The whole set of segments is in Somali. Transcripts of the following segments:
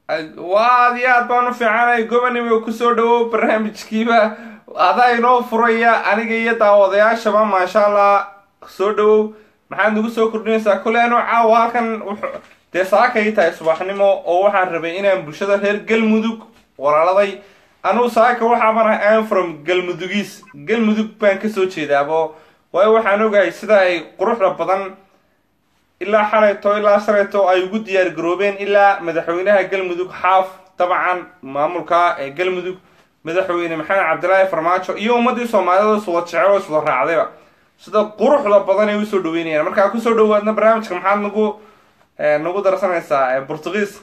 waa aad iyo aad baan u fiicanay gobonimo kusoo dhawow barnaamijkiiba adaa inoo furaya aniga iyo daawadayaashaba maasha allah soo dhawow maxaad nagu soo kordhinaysaa kole anuu caawa halkan wuxuu dee saakay tahay subaxnimo oo waxaan rabay inaan bulshada reer galmudug walaaladay anugu saaka waxaaban ahay am from galmudugiis galmudug baan kasoo jeedaabo waayo waxaan ogahay sida ay quruxda badan ilaa xalayto ilaa shalayto ay ugu diyaar garoobeen ilaa madaxweynaha galmudug xaaf dabcan maamulka ee galmudug madaxweyne maxamed cabdilaahi farmaajo iyo ummadii soomaalida iswada jecel oo iswada raacdayba sida quruxda badan ay usoo dhaweynayaan markaa kusoo dhawaadna barnaamijka maxaad nagu nagu darsanaysaa portugiis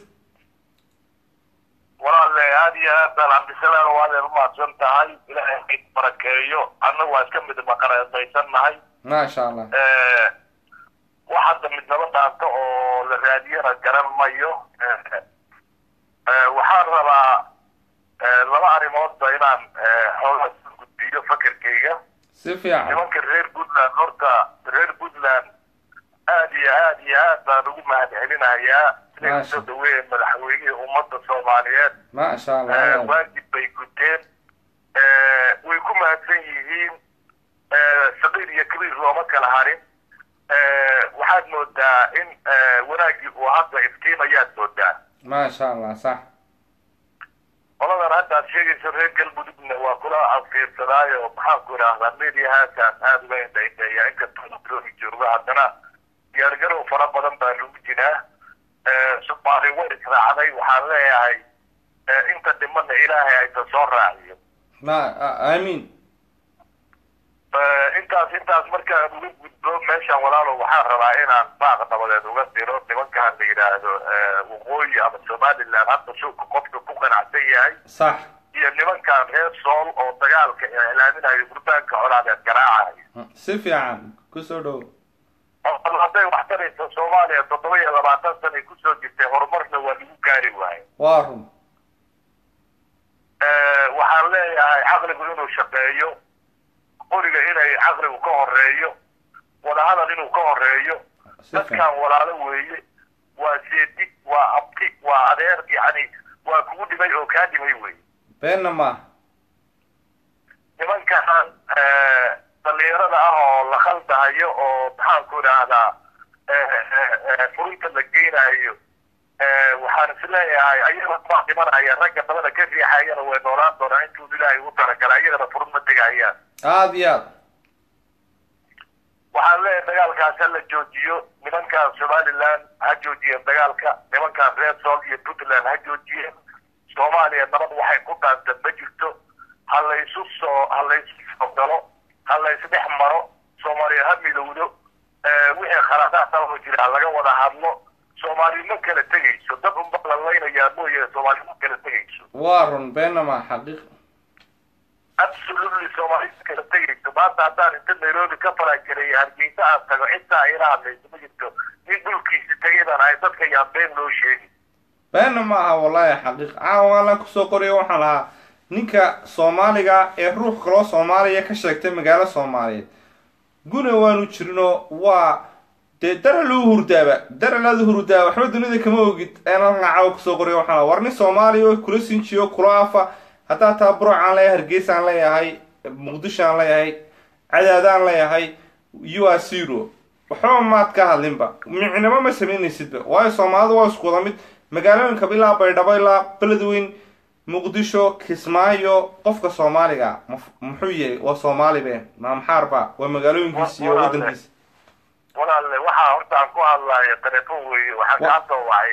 walaale aad iyo aad baan cabdisalaam waadeed umahadsan tahay ilaahay hayd barakeeyo annagu waa iska mid maqareedaysan nahay maasha allah wax hadda midnaba dhaanto oo la raadiyana garan mayo waxaan rabaa laba arrimoodba inaan xoogaa soo gudbiyo fakerkayga si fiican nimanka reer puntland horta reer puntland aad iyo aad iyo aad baan ugu mahad celinayaa inay Maasha. kusoo dhaweeyeen madaxweynihii ummadda soomaaliyeed maasha allah waajib bay guteen way ku mahadsan yihiin saqiir iyo kabiir looma kala harin waxaad moodaa in wanaaggii uu hadda iftiimayaad moodaa maasha allah sax qoladan hadda aad sheegayso reer galmudugna waa kula afiirsadaayo maxaan ku idhaahdaa mediahaasaan aada uga indhaindheeya inkastoo loogi joogo haddana diyaargarow fara badan baa lagu jiraa soomaali way israacday waxaan leeyahay inta dhimana ilaahay aysa soo raaciyo ma aamiin intaas intaas markaan uga gudbo meeshaan walaalo waxaan rabaa inaan baaq nabadeed uga diro nimankaan la yidhaahdo waqooyi ama somaliland hadda suuka qofka ku qanacsan yahay sax iyo nimankaan reer sool oo dagaalka iclaaminayo gurbaanka colaadeed garaacayo si fiican kusoo dhawow oo hadday wax taraysa soomaaliya toddoba iyo labaatan sanay kusoo jirtay horumarna waa lagu gaari waayo waa run waxaan leeyahay caqligu inuu shaqeeyo qoriga inay caqligu ka horeeyo wadahadal inuu ka horeeyo si fiican dadkan walaalo weeye waa seedi waa abti waa adeer yani waa kugu dhimay oo kaa dhimay weeye beenna maaha nimankan dhalinyarada ah oo la khaldahayo oo maxaan ku idhaahdaa furinta la geynayo waxaan is leeyahay ayagana ma dhimanaya ragga dabada ka riixayana way noolaan doonaa intuu ilaahay u talagala ayagana furun ma tegayaan aada iyo aad waxaan leeyahay dagaalkaas ha la joojiyo nimankan somaliland ha joojiyeen dagaalka nimankan reer sool iyo puntland ha joojiyeen soomaaliya nabad waxay ku dhaanta ma jirto ha laysu soo ha laysu soo galo ha laysdhex maro soomaaliya ha midowdo wixii khaladaadao jira ha laga wada hadlo soomaali ma kala tegayso dad unba la laynayaa mooye soomaali ma kala tegayso waa run beenna maaha xaqiiq absolutely soomaali ma kala tegayso maanta haddaan inta nairobi ka falangelay hargeysa aan tago cidtaa ila hadlayso ma jirto nin dhulkiisi tegay baan ahay dadka yaan been loo sheegi beenna ma aha wallaahi xaqiiq caawa la kusoo qorayo waxaan lahaa ninka soomaaliga ee ruux kaloo soomaaliya ka sheegtay magaalo soomaaliyeed guna waanu jirino waa dee dara lou hurdaaba dara laadu hurdaa waxba dunida kama ogid eenan caawa kusoo qorayo waxaan lahaa war nin soomaaliya oo kula sinjiyo kula afa haddaa taa buruc aan leeyahay hargeysa aan leeyahay muqdisho aan leeyahay cadaadaan leeyahay u a zero waxba maad ka hadlinba micnimo ma samaynaysidba waayo soomaalidu waa isku wada mid magaalooyinka ilaa baydhabo ilaa beledweyn muqdisho kismaayo qofka soomaaliga maf- muxuu yahay waa soomaali be maamxaarba waa magaalooyinkiisa iyo wadankiisa walaalle waxaa horta aan ku hadlayo telefoon weeye waxaan kaa soo wacay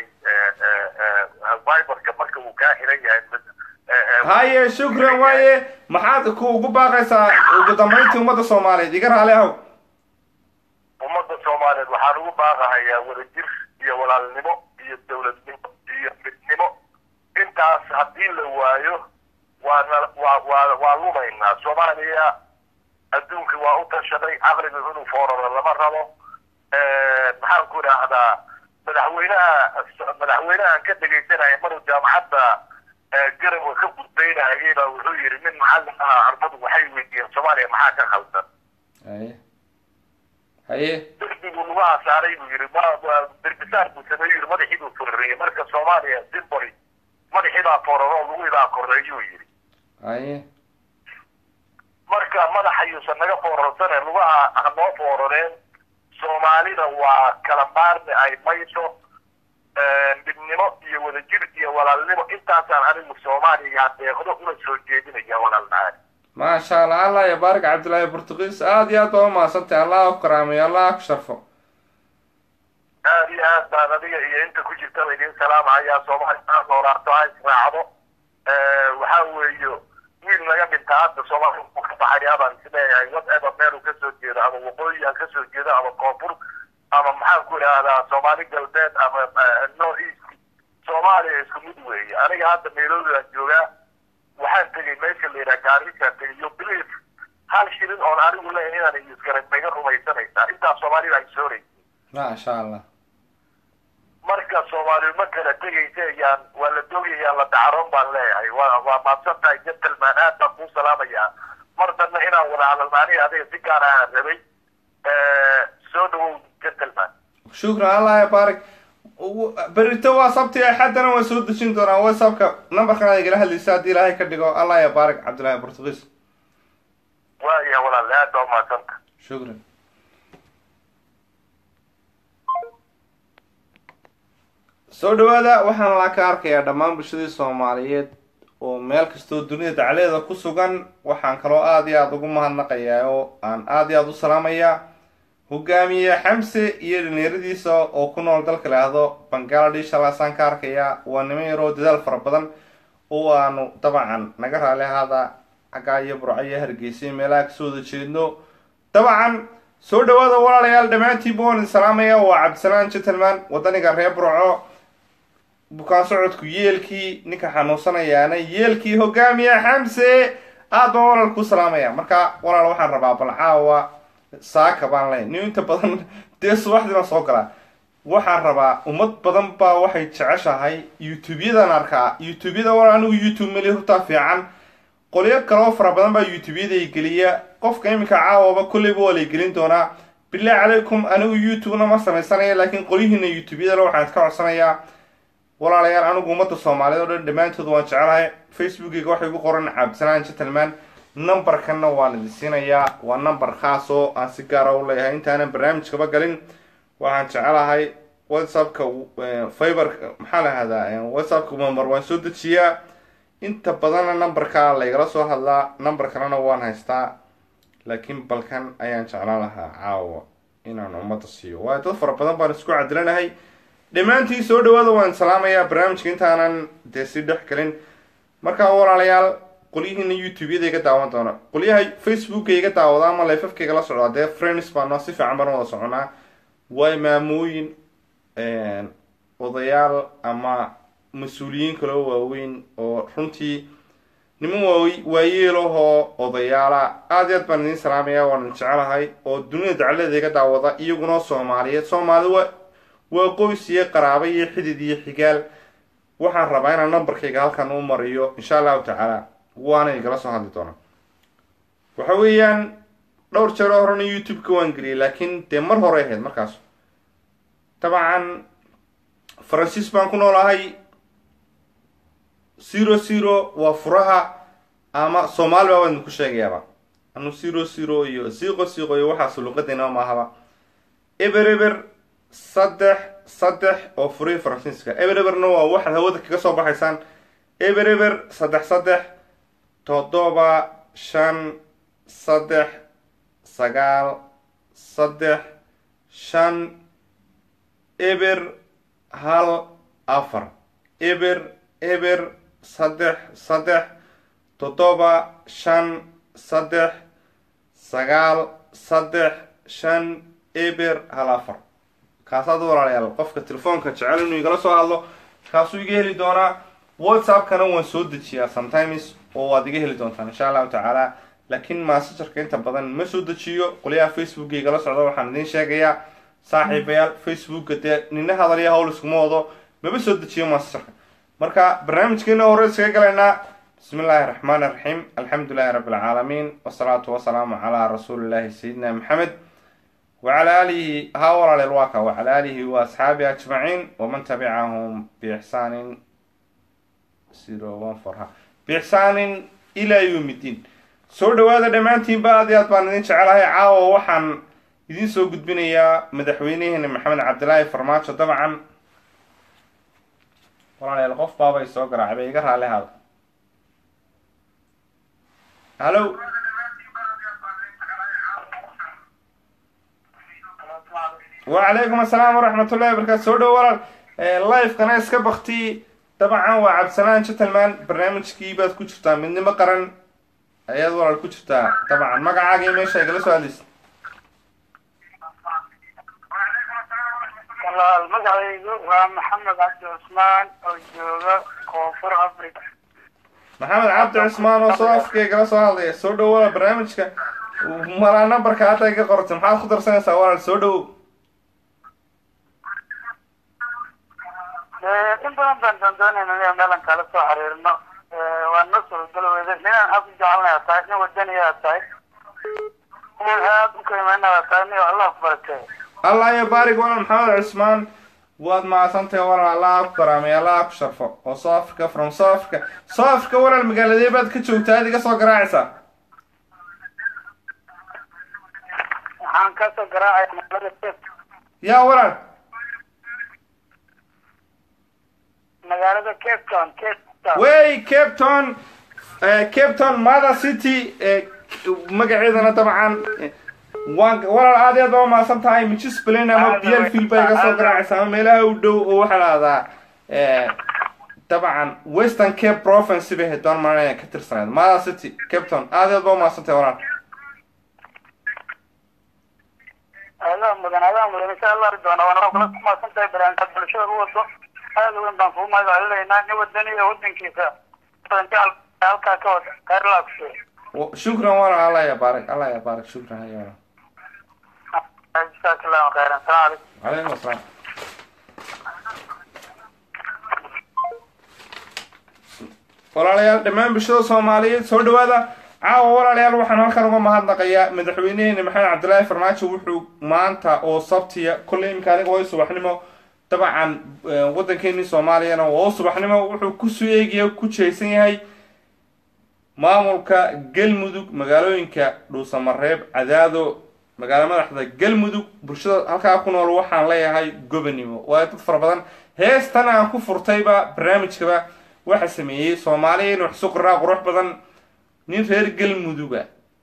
viberka marka uu kaa xiran yahay haye shukran waaye maxaad ku ugu baaqaysaa ugu dambayntii ummadda soomaaliyeed iga raali ahow ummadda soomaaliyeed waxaan ugu baaqahayaa wadajir iyo walaalnimo iyo dowladnimo iyo midnimo intaas haddii la waayo waana waa waa waa lumaynaa soomaaliya adduunka waa u tashaday caqliga inuu fooraro lama rabo maxaan ku idhaahdaa madaxweynaha madaxweynahan ka dhegaysanaya maruu jaamacadda garabka ka gudbaynayay baa wuxuu yidhi nin macallin aha ardadu waxay weydiiyeen soomaaliya maxaa ka khaldan haye haye derbigu lugaha saaray buu yidhi ma derbisaar buu sameeyu yidhi madaxii buu furariyey marka soomaaliya simboli madaxii baa fooraro lagu idaa koreeyuu yidhi haye marka madaxa yuusan naga foorarsaneen lugaha ha noo foorareen soomaalida waa kala maarmi ay mayso midnimo iyo wadajir iyo walaalnimo intaasaan anigu soomaaliya deeqdo una soo jeedinaya walaalnahay maasha allah allah ya baarik cabdillaahi portugiis aada iyo aad baa umahadsantahay allah ku karaameyo allah ku sharfo aad iyo aad baan adiga iyo inta ku jirtaba idin salaamahayaa soomaali aa noolaato ha israacdo waxaa weeyo wiil naga dhintaa hadda soomaali uu ka baxayaa baan isleeyahay whatever meel uu kasoo jeedo ama waqooyi ha kasoo jeedo ama koonfur ama maxaan ku idhaahdaa soomaali galbeed ama north east soomaaliya isku mid weeye aniga hadda nairobi baan joogaa waxaan tegay meesha la yidhaha gaariisaan tegay yo believe hal shilin oon anigu leeyahay inaan isgaran naga rumaysanaysaa intaas soomaalida ay sooraysa maasha allah marka soomaali ma kala tegaysa yaan waa la doogayaan la dacaroon baan leeyahay waa waa maadsan tahay gentleman aad baan kuu salaamayaa mar danna inaan wada hadalna aniga adiga si gaar ahaan rabay soo dhawow gentleman shukran allah ya baarik berito waa sabti axaddana waan soo dejin doonaa whatsappka numberkan aad igala hadlaysa haddii ilaahay ka dhigo allah ya baarik cabdillahi portugiis waaya walaal aad baa umahadsanta shukran soo dhawaada waxaan laa ka arkayaa dhammaan bulshadii soomaaliyeed oo meel kastoo dunida dacleeda ku sugan waxaan kaloo aada iyo aada ugu mahadnaqayaa oo aan aada iyo aada u salaamayaa hogaamiye xamse iyo dhalinyaradiisa oo ku nool dalka laahdo bangaladesh halaasaan ka arkayaa waa niman yaroo dadaal fara badan oo aanu dabcan naga raali ahaada xaggaa iyo burco iyo hargeysa meelaha kasoo wada jeedno dabcan soo dhawaada walaalayaal dhammaantiinba waan idin salaamaya waa cabdisalaan gentleman wadaniga reer burco bukaan socodku yeelkii ninka xanuunsanayaana yeelkii hogaamiye xamse aad baan walaal ku salaamaya marka walaal waxaan rabaa bal caawa saaka baan leeyahy nin inta badan dee subaxdii baan soo galaa waxaan rabaa ummad badan baa waxay jeceshahay youtube-yadan arkaa youtube-yada walaal anigu youtube meli hortaa fiican qolyo kaloo fara badan baa youtube-yaday geliya qofka iminka caawaba kolleyba waa lay gelin doonaa bilahi calaykum anigu youtube-na ma samaysanaya laakiin qolyihiina youtube-yadana waxaan iska codsanayaa walaalayaal anigu ummadda soomaaliyeed oo dhan dhammaantood waan jecelahay facebookiga waxay ku qoran cabdisalaan gentleman numberkanna waan idin siinayaa waa number khaas oo aan si gaara u leeyahay intaanan barnaamijkaba galin waxaan jecelahay whatsappka fiber maxaa la ahdaa whatsappka member waan soo dejiyaa inta badanna numberka laygala soo hadlaa number kalena waan haystaa laakiin balkan ayaan jeclaan lahaa caawa inaan ummadda siiyo waayo dad fara badan baan isku cadilanahay dhammaantiin soo dhawaada waan salaamayaa barnaamijka intaanan dee si dhex gelin markaa walaalayaal qolyihiina youtube-yada iga daawan doona qolyaha facebooka iga daawada ama lifafkayga la socdaa dee friends baano si fiican baan wada soconaa way maamooyin odayaal ama mas-uuliyiin kaloo waaweyn oo runtii niman waa waayeelahoo odayaala aada iyo aad baan idiin salaamaya waan jecelahay oo dunida dacladeeda iga daawada iyaguna soomaaliyeed soomaali wa waa qoys iyo qaraaba iyo xidid iyo xigaal waxaan rabaa inaan numberkayga halkan u mariyo insha allahu tacaala waana igala soo hadli doonaa waxa weeyaan dhowr jeero horena youtube-ka waan geliyay laakiin dee mar hore ahayd markaas dabcan faransiis baan ku noolahay zero zero waa furaha ama soomaali baa waan idinku sheegayaaba anu zero zero iyo siiqo siiqo iyo waxaas luqadeena maahaba eber eber saddex saddex oo furihii faransiiska eber eberna waa waxaad hawada kaga soo baxaysaan eber eber saddex saddex toddoba shan saddex sagaal saddex shan eber hal afar eber eber saddex saddex toddoba shan saddex sagaal saddex shan eber hal afar kaasaad walaalayaal qofka telefoonka jecel inuu igala soo hadlo kaasuu iga heli doonaa whatsappkana waan soo dejiyaa sometimes oo waad iga heli doontaan insha allahu tacaala laakiin maasajarka inta badan ma soo dejiyo qolyaha facebooka igala socda waxaan idiin sheegayaa saaxiibayaal facebooka dee nina hadalya hawl iskuma wado maba soo dejiyo maasajarka marka barnaamijkeena hore iskaga galaynaa bismi illaahi raxmaan iraxiim alxamdu lilahi rabbi alcaalamiin wasalaatu wasalaamu calaa rasuulillahi sayidina maxamed wacala aalihi haa walaaleel waa ka wacala aalihi wa asxaabihi ajmaciin waman tabicahum biixsaanin zero one four ha biixsaanin ilaa yawmidiin soo dhawaada dhammaantiinba aad iyo aad baan idin jecelahay caawa waxaan idiin soo gudbinayaa madaxweyneheena maxamed cabdilaahi farmaajo dabcan walaalayaal qof baabay soo garaacay bay iga raali hada hallo wacalaykum assalaam waraxmatullahi wabarakaatu soo dhow walaal live-kana iska bakti dabcan waa cabdisalaan gentleman barnaamijkii baad ku jirtaa midnimo qaran ayaad walaal ku jirtaa dabcan magacaaga iyo meesha igala soo hadlaysa walaal magacaygu waa maxamed cabdi cusmaan oo jooga koonfur africa maxamed cabdi cusmaan oo soo afka igala soo hadlaya soo dhow walaal barnaamijka malaa nambarka hadda iga qortay maxaad ku darsanaysaa walaal soo dhow in badan baan doondoonayna inaan meelan kala soo xiriirno waa noo suuragalo weyda ninaan aad u jecelnaya tahay nin wadaniyaa tahay nin aad u qiimeynaya tahay nin allah ku barakee allah iyo baarig walaal maxamed cusmaan waad mahadsantahay walaal allah ku karaamay allah ku sharfo oo south africa from south africa south africa walaal magaaladee baad ka joogtaa aad iga soo garaacaysaa waxaan kasoo garaacaya magaalada cape yaa walaal magaalada cape town cape town wey cape town eh, cape town mother city eh, magaceedana dabcan eh, waan walaal aad iyo aad baa mahadsan tahay municipalin ama Aad biel field baa iga soo aad garaacaysa ama meelaha u dhow oo waxaa lahahdaa eh, dabcan western cape province bay doon maranaya ka tirsanayd mother city cape town aad iyo aad baa umahadsan tahay walaal adaa mudan adaa mudan insha allah doona waana kula kumaasan tahay barnaamijka bulshada u wado aada weyn baan kugu mahadcelinaynaa nin wadani iyo wadankiisa badan jecel halkaa ka wada khayrlaa ku sheeg Wa- shukran walaal allah ya baarik allah ya baarik shukran haya walaal jazaaka allahu khayran salaam calaykum calaykum asalaam walaalayaal dhammaan bulshada soomaaliyeed soo dhawaada caawa walaalayaal waxaan halkan uga mahadnaqayaa madaxweyneheena maxamed cabdilaahi farmaajo wuxuu maanta oo sabtiya kolley imika aniga waa subaxnimo dabcan eh, waddankeeni soomaaliyana waa subaxnimo wuxuu kusoo eegaya ku jeesan yahay maamulka galmudug magaalooyinka dhuusamareeb cadaado magaalo madaxda galmudug bulshada halkaa ku nool waxaan leeyahay gobonimo waayo dad fara badan heestan aan ku furtayba barnaamijkaba waxa sameeyey soomaaliya in wax suqraa qurux badan nin reer galmuduga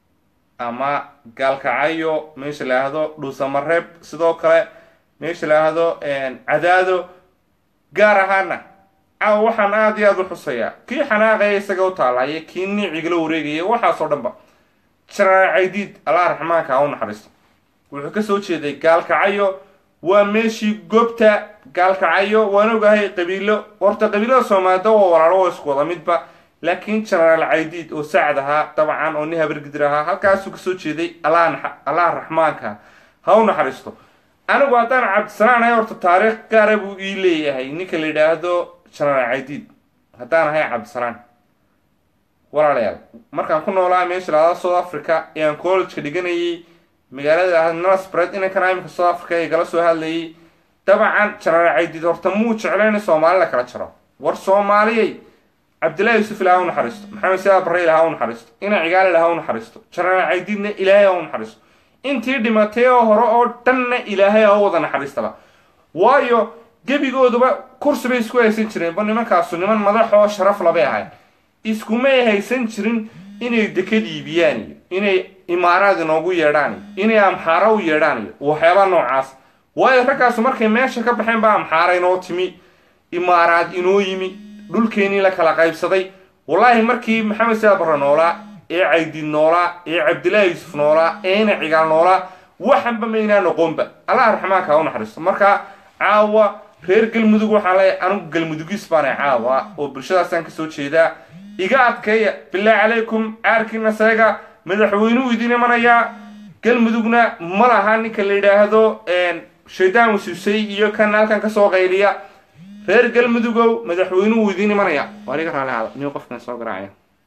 ama gaalkacyo meesha la yidhaahdo dhuusamareeb sidoo kale meesha la yidhaahdo cadaado gaar ahaana caawa waxaan aada iyo aada u xusayaa kii xanaaqaya isaga u taalaya kii niicigala wareegaya waxaasoo dhanba jaraar caydiid allah raxmaanka ha u naxariisto wuxuu kasoo jeeday gaalkacyo waa meeshii goobta gaalkacyo waan ogahay qabiilo horta qabiilada soomaalida waa walaalo waa isku wada midba laakiin jenaraal caydiid oo sacad ahaa dabcan oo nin habargidir ahaa halkaasuu kasoo jeeday allah naxa- allah raxmaanka ha u naxariisto anigu haddaan cabdisanaan ahay horta taariikh gaara buu ii leeyahay ninka la yidhaahdo jenaraal caydiid haddaan ahay cabdisanaan walaalayaal markaan ku noolaa meesha lahada south africa ee aan collegeka dhiganayay magaalada ahad nalasbred inankan imika south africa ee gala soo hadlayay dabcan jenaraal caydiid horta muu jeclayn in soomaali la kala jaro war soomaaliyay cabdillahi yuusuf ilaha u naxariisto maxamed siyaad barre ilaha u naxariisto ina cigaal ilaha u naxariisto jenaraal caydiidna ilaahay ha u naxariisto intii dhimatay oo hore oo dhanna ilaahay ha u wada naxariistaba waayo gebigooduba kursi bay isku haysan jireen ba nimankaasu niman madax oo sharaf labay ahayd iskumay haysan jirin inay dekad iibiyaan iyo inay imaaraad inoogu yeedhaan iyo inay amxaaro u yeedhaan iyo waxyaaba noocaas waayo raggaasu markay meesha ka baxeen baa amxaara inoo timi imaaraad inoo yimi dhulkeenii la kala qaybsaday wallaahi markii maxamed siyaad barre noolaa ee caydiid noolaa ee cabdillaahi yuusuf noolaa ee ina cigaal noolaa waxanba maynaa noqonba allah raxmaanka ha u naxariisto marka caawa reer galmudug waxaan leeyahay anigu galmudugis baana caawa oo bulshadaasaan kasoo jeedaa iga adkeeya bilaahi calaykum caarkiina seega madaxweynuu idin imanayaa galmudugna ma laha ninka la yidhaahdo shaydaan wasuusay iyo kan halkan kasoo qayliya reer galmudugow madaxweynuhu idin imanaya waa iga raali hada nin qofkan soo garaacaya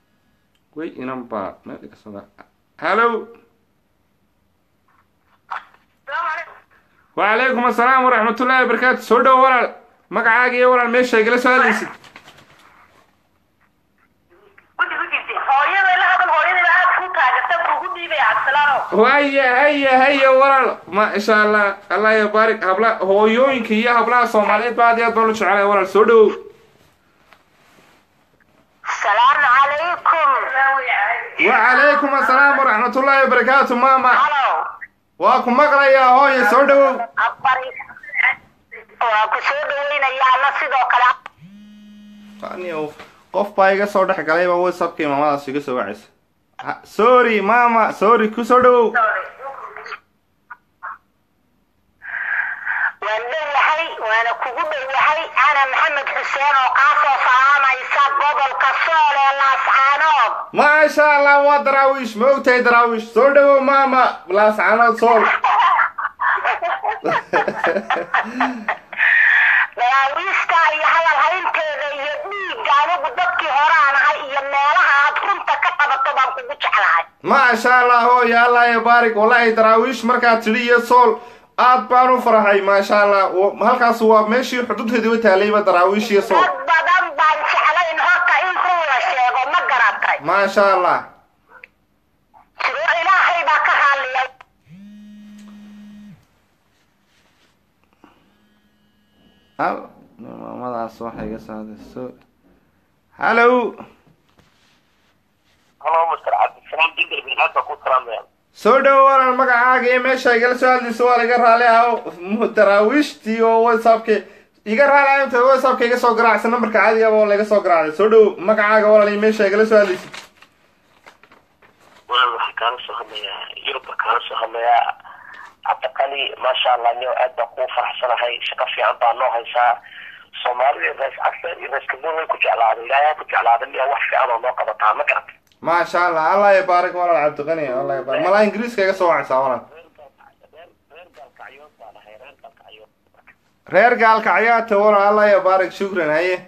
way inan baa meel iga soo garaaca hallo وعليكم السلام ورحمة الله وبركاته سودو ولا magacaaga iyo walaal meesha igala soo hadlaysid haya haya haya walaal maasha allah allah ya baarik habla hooyooyinka iyo hablaha soomaaliyeed ba aad iyo aad baan u jecelahay walaal soo dhowow السلام عليكم wacalaykum assalaam waraxmatullaahi wabarakaatu maama هلو waa ku maqlayaa hooye soo dhowow أخباري waa ku soo dhaweynayaa alla sidoo kale Aniyow, qof baa iga soo dhex galayba whatsappkii maamadaas iga soo wacaysa Ha- sorry mama sorry ku soo dhowow waan dhowahay waana kugu dhowahay ana maxamed xuseen oo kaa soo salaamaysa gobolka sool ee laascaanood maasha allah waa daraawiish ma ogtahay daraawiish soo dhowow mama laascanood sool daraawiista iyo hadal haynteeda iyo dhiigga anigu dadkii hore aan ahay iyo meelaha aad runta ka qabato baan kugu jeclahay maasha allah hooye allah ya baarik wallahi daraawiish markaad tidhi iyo sool aad baan u faraxay maasha allah Wa- halkaas waa meeshii xuduudteediiba taalayba daraawiish iyo sool dad badan baan jeclayn horta in run la sheego ma garatay maasha allah sidoo ilaahay baa ka raalliyay hal maamadaas waxay iga saadayso hallow halo master cabdisalaam jindar bin aad baa ku salaamaya soo dhowo walaal magacaaga iyo meesha igala soo hadlayso waa laga raali ah daraawiishtii oo whatsappka iga raali ah inta whatsappka iga soo garaacsa nambarka caadiga oo laga soo garaacday soo dhowo magacaaga walaal iyo meesha igala soo hadlaysid walaal waxaan kaala soo hadlayaa yurub baa kaala soo hadlayaa cabdiqali maasha allah niyo aad baan kuu faraxsanahay shaqo fiican baa noo haysaa soomaalida rees casar iyo rees kabuun way ku jeclaaday ilaahay ha ku jeclaaday miya wax fiican oo noo qabataa ma garatay maasha allah allah ya baarik walaal cabdiqani allah ya baarik malaa ingiriiska iga soo wacaysaa walaal reer gaalkacyood baan ahay reer gaalkacyood reer gaalka cayaarta walaal allah ya baarik shukran haye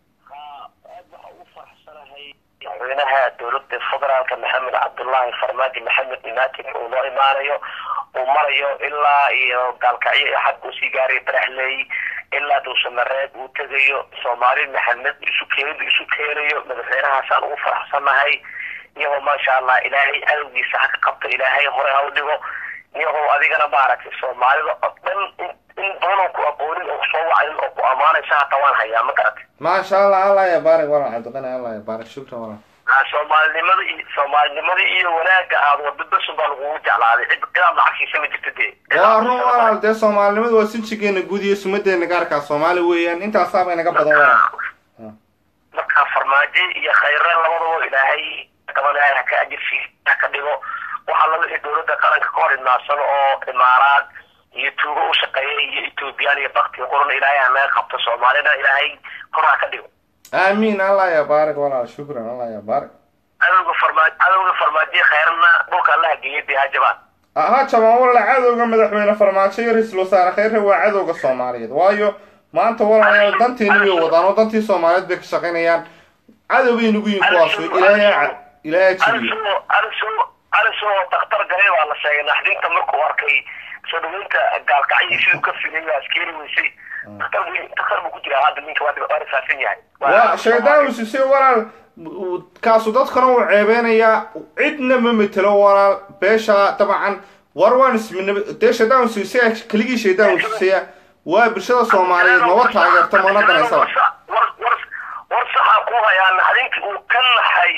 aad waxa ugu faraxsanahay madaxweynaha dowladda federaalka maxamed cabdullaahi farmaajo maxamed imaatin uu noo imaanayo uu marayo ilaa iyo gaalkacyo iyo xagga usii gaaray baraxley ilaa duusamareeb uu tegayo soomaali maxamed isu keenid isu keenayo madaxweynahaasaan ugu faraxsanahay iyagoo maasha allah ilaahay cadowgiisa ha ka qabto ilaahay hore ha u dhigo iyagoo adigana maaragtay soomaalida oo dhan in- in badan oo ku aqoonin oo kusoo wacanin oo ku ammaanaysa hata waan hayaa ma garatay maasha allah allah ya baarik walaal cabdiqani allah ya baarik shukran walaal Ah, soomaalinimada iyo soomaalinimada iyo wanaagga aad wado besun baa lagugu jeclaaday cid cidaad lacag siisa ma jirto dee waa run walaal dee soomaalinimadu waa sinjigeena guud iyo sumadeena gaarkaa soomaali weeyaan intaasaabay naga badan walaal marka farmaajo iyo khayre labadaba ilaahay qaban ilaahay ha ka ajirsi ha ka dhigo waxaa laga dhigay dowladda qaranka ka hor idmaadsan oo imaaraad iyo tuugo u shaqeeya iyo etoobiyaan iyo bakti qurun ilaahay ha naga qabto soomaalina ilaahay kor ha ka dhigo aamiin allah ya baarik walaal shukran allah ya baarik cadowga farmaajo cadowga farmaajo khayrna dhulka allaha geeyay dee ha jabaan ha jabaan walaal cadowga madaxweyne farmaajo iyo ra-iisul wasaare khayre waa cadowga soomaaliyeed waayo maanta walaalayaal danteeni way wadaan oo dantii soomaaliyeed bay ka shaqaynayaan cadowbay nagu yihin kuwaas ilaahay ca- ilaahay ha jibiyo alisoo alisoo alisoo daktar galay baa la sheegay naxdinta markuu arkay soo dhaweynta gaalkacyo siduu ka filay waa askeeri weysay daktar buu daktar buu ku jiraa hadda ninka waa waa rifaasan yahay waa shaydaan uu sisay walaal uu- kaasu dadkana uu ceebeynayaa cidna ma metelo walaal beesha dabcan war waan isminab dee shaydaan uu sisay keligii shaydaan uu sisaya waa bulshada soomaaliyeed maba taageerto mana danaysaba war war war saxaa ku hayaa naxdintii uu ka naxay